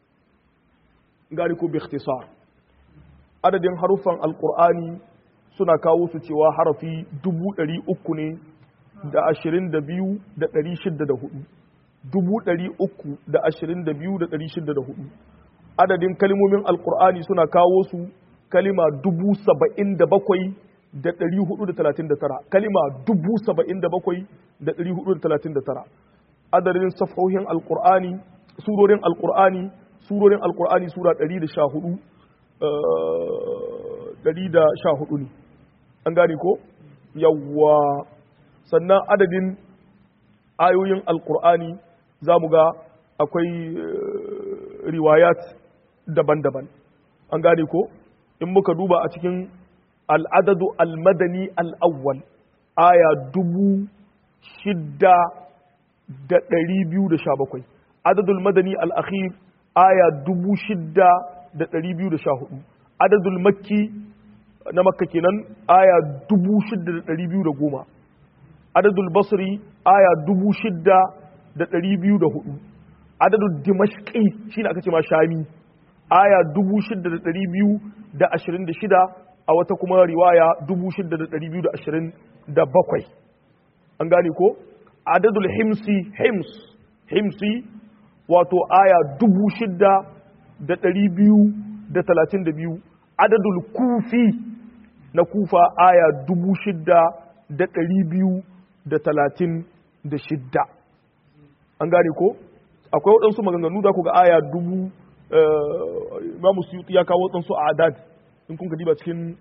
قالوا باختصار عدد حروفا القرآن suna kawo su cewa harafi dubu ɗari uku ne da ashirin da biyu da ɗari shidda da hudu dubu ɗari uku da ashirin da biyu da ɗari shidda da hudu adadin kalimomin alkur'ani suna kawo su kalima dubu saba'in da bakwai da ɗari hudu da talatin da tara kalima dubu saba'in da bakwai da ɗari hudu da talatin da tara adadin safhohin alkur'ani surorin alkur'ani surorin alkur'ani sura ɗari da sha hudu ɗari da sha hudu ne an gane ko yawwa sannan adadin ayoyin alkur'ani za mu ga akwai riwayat daban-daban an gane ko in muka duba a cikin al'adadu al-madani al-awwal aya dubu shidda da ɗari biyu da sha bakwai adadul madani al-akhir aya dubu shidda da ɗari biyu da sha hudu adadul makki na makka kenan aya dubu shidda da ɗari biyu da goma adadul basri aya dubu shidda da ɗari biyu da hudu adadul dimashqi shine aka ce ma shami aya dubu shidda da ɗari biyu da ashirin da shida a wata kuma riwaya dubu shidda da ɗari biyu da ashirin da bakwai an gane ko adadul himsi hims himsi wato aya dubu shidda da ɗari biyu da talatin da biyu adadul kufi na kufa aya dubu shidda da ɗari biyu da talatin da shidda an gane ko akwai waɗansu maganganu da ku ga aya dubu Imam Suyuti ya kawo tsansu a adad in kun diba cikin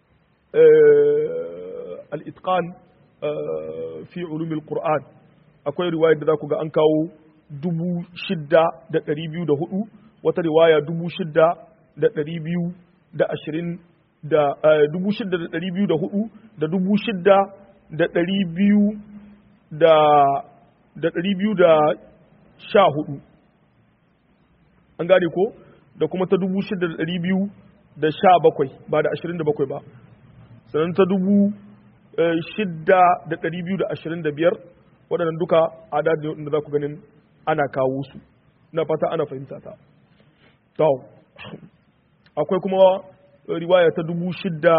al-itqan fi ulumil Qur'an akwai riwayar da za ku ga an kawo dubu shidda da ɗari biyu da hudu wata riwaya dubu shidda da ɗari biyu da ashirin da dubu shidda da ɗari biyu da hudu da dubu shidda da ɗari biyu da da ɗari biyu da sha hudu an gane ko da kuma ta dubu shidda da ɗari biyu da sha bakwai ba da ashirin da bakwai ba sannan ta dubu shidda da ɗari biyu da ashirin da biyar waɗannan duka adadin da za ku ganin ana kawo su na fata ana fahimta ta to akwai kuma riwaya ta dubu shidda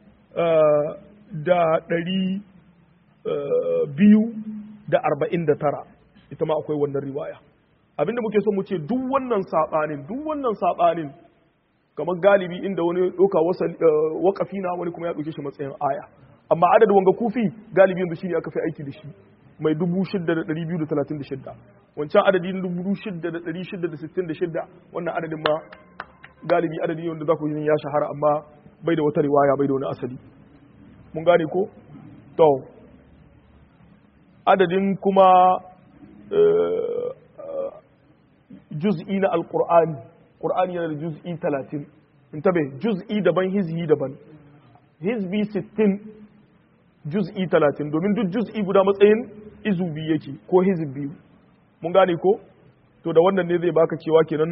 da ɗari biyu da arba'in da tara ita ma akwai wannan riwaya abinda muke so mu ce duk wannan saɓanin duk wannan saɓanin kamar galibi inda wani ɗauka wakafi na wani kuma ya ɗauke shi matsayin aya amma adadin wanga kufi galibi yanzu shine aka fi aiki da shi mai dubu shidda da ɗari biyu da talatin da shidda wancan adadi na dubu shidda da ɗari shidda da sittin da shidda wannan adadin ma galibi adadi wanda za ku yi ya shahara amma bai da wata riwaya bai da wani asali mun gane ko to adadin kuma juz'i na alqur'ani qur'ani yana da juz'i 30 in tabe juz'i daban hizbi daban hizbi 60 juz'i 30 domin duk juz'i guda matsayin izu biyu yake ko hizb biyu mun gane ko to da wannan ne zai baka cewa kenan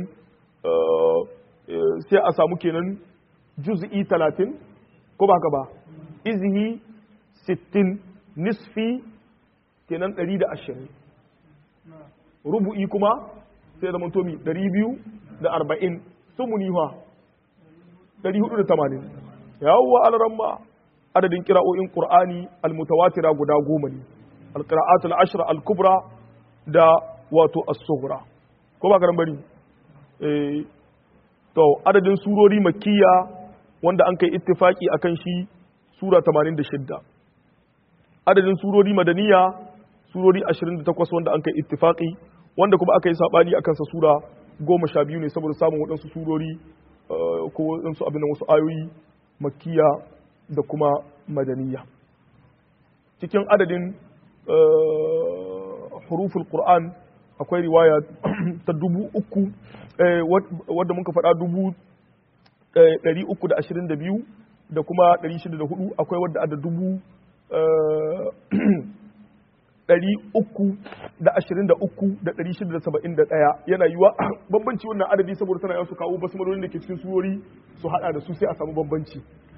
sai a samu kenan juz'i 30 ko ba haka ba izhi 60 nisfi kenan 120 rubu'i kuma sai zama tomi 240 sumuni ha 480 yawwa alaramma adadin kira'o'in qur'ani almutawatira guda goma ne alqira'atul ashra al-kubra da wato as-sughra ko ba garan bari eh to adadin surori makkiya wanda an kai ittifaki akan shi sura 86 adadin surori madaniya surori 28 wanda an kai ittifaki wanda kuma aka yi sabani akan sa sura 12 ne saboda samun waɗansu surori ko waɗansu abin wasu ayoyi makkiya da kuma madaniya cikin adadin huruful qur'an akwai riwaya ta dubu uku wadda muka faɗa dubu ɗari uku da ashirin da biyu da kuma ɗari shida da hudu akwai wadda ada dubu ɗari uku da ashirin da uku da ɗari shida da saba'in da ɗaya yana yiwa bambanci wannan adadi saboda tana yawan su kawo basmalolin da ke cikin surori su haɗa da su sai a samu bambanci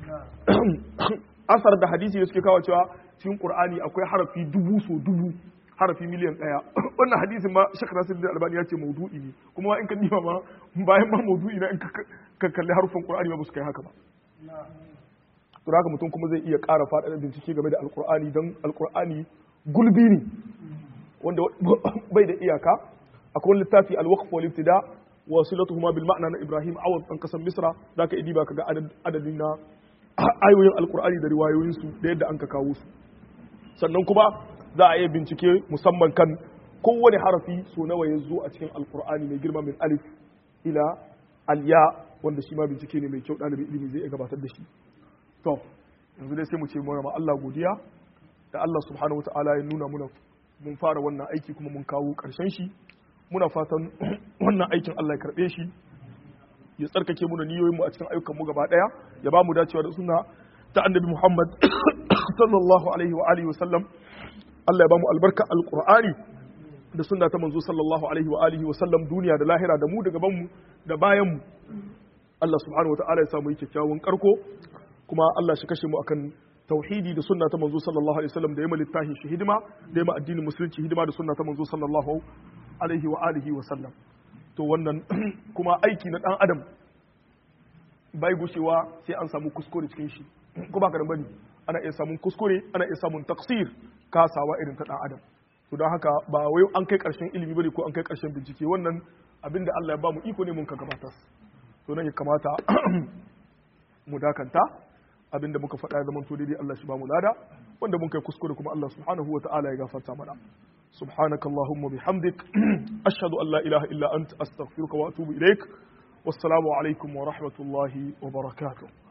asar da hadisi da suke kawo cewa cikin qur'ani akwai harafi dubu so dubu harafi miliyan ɗaya wannan hadisin ma shek nasir da albani ya ce maudu'i ne kuma in ka nima ma bayan ma maudu'i na in ka kalli harufan qur'ani ba su kai haka ba to haka mutum kuma zai iya ƙara faɗaɗa bincike game da alqur'ani don alqur'ani gulbi ne wanda bai da iyaka akwai wani littafi alwaqf wal ibtida wa silatuhuma bil ma'na na ibrahim awad dan kasan misra zaka idi ba ka ga adadin na ayoyin alqur'ani da riwayoyinsu da yadda an ka kawo su sannan kuma za a iya bincike musamman kan kowane harafi so nawa ya zo a cikin alkur'ani mai girma min alif ila alya wanda shi ma bincike ne mai kyau ɗalibin ilimi zai iya gabatar da shi to yanzu dai sai mu ce mu ma Allah godiya da Allah subhanahu wataala ya nuna muna mun fara wannan aiki kuma mun kawo ƙarshen shi muna fatan wannan aikin Allah ya karɓe shi ya tsarkake mu da niyoyin mu a cikin ayyukan mu gaba ɗaya ya ba mu dacewa da suna ta annabi Muhammad sallallahu alaihi wa alihi wa sallam Allah ya ba mu albarka alqur'ani da sunna ta manzo sallallahu alaihi wa alihi wa sallam duniya da lahira da mu da gaban mu da bayan mu Allah subhanahu wa ta'ala ya samu yi kyakkyawan karko kuma Allah shi kashe mu akan tauhidi da sunna ta manzo sallallahu alaihi wasallam da yamma littahi shi hidima da yamma addinin musulunci hidima da sunna ta manzo sallallahu alaihi wa alihi wa sallam to wannan kuma aiki na dan adam bai gushewa sai an samu kuskure cikin shi ko ba ka da bane ana iya samun kuskure ana iya samun taksir kasawa irin ta dan adam to don haka ba wai an kai karshen ilimi bane ko an kai karshen bincike wannan abinda Allah ya ba mu iko ne mun ka gabatar to nan ya kamata mu dakanta abinda muka faɗa ya zamanto daidai Allah shi ba mu lada wanda mun kai kuskure kuma Allah subhanahu wa ta'ala ya gafarta mana subhanakallahumma bihamdik ashhadu an la ilaha illa anta astaghfiruka wa atubu ilaik wassalamu alaikum wa rahmatullahi wa barakatuh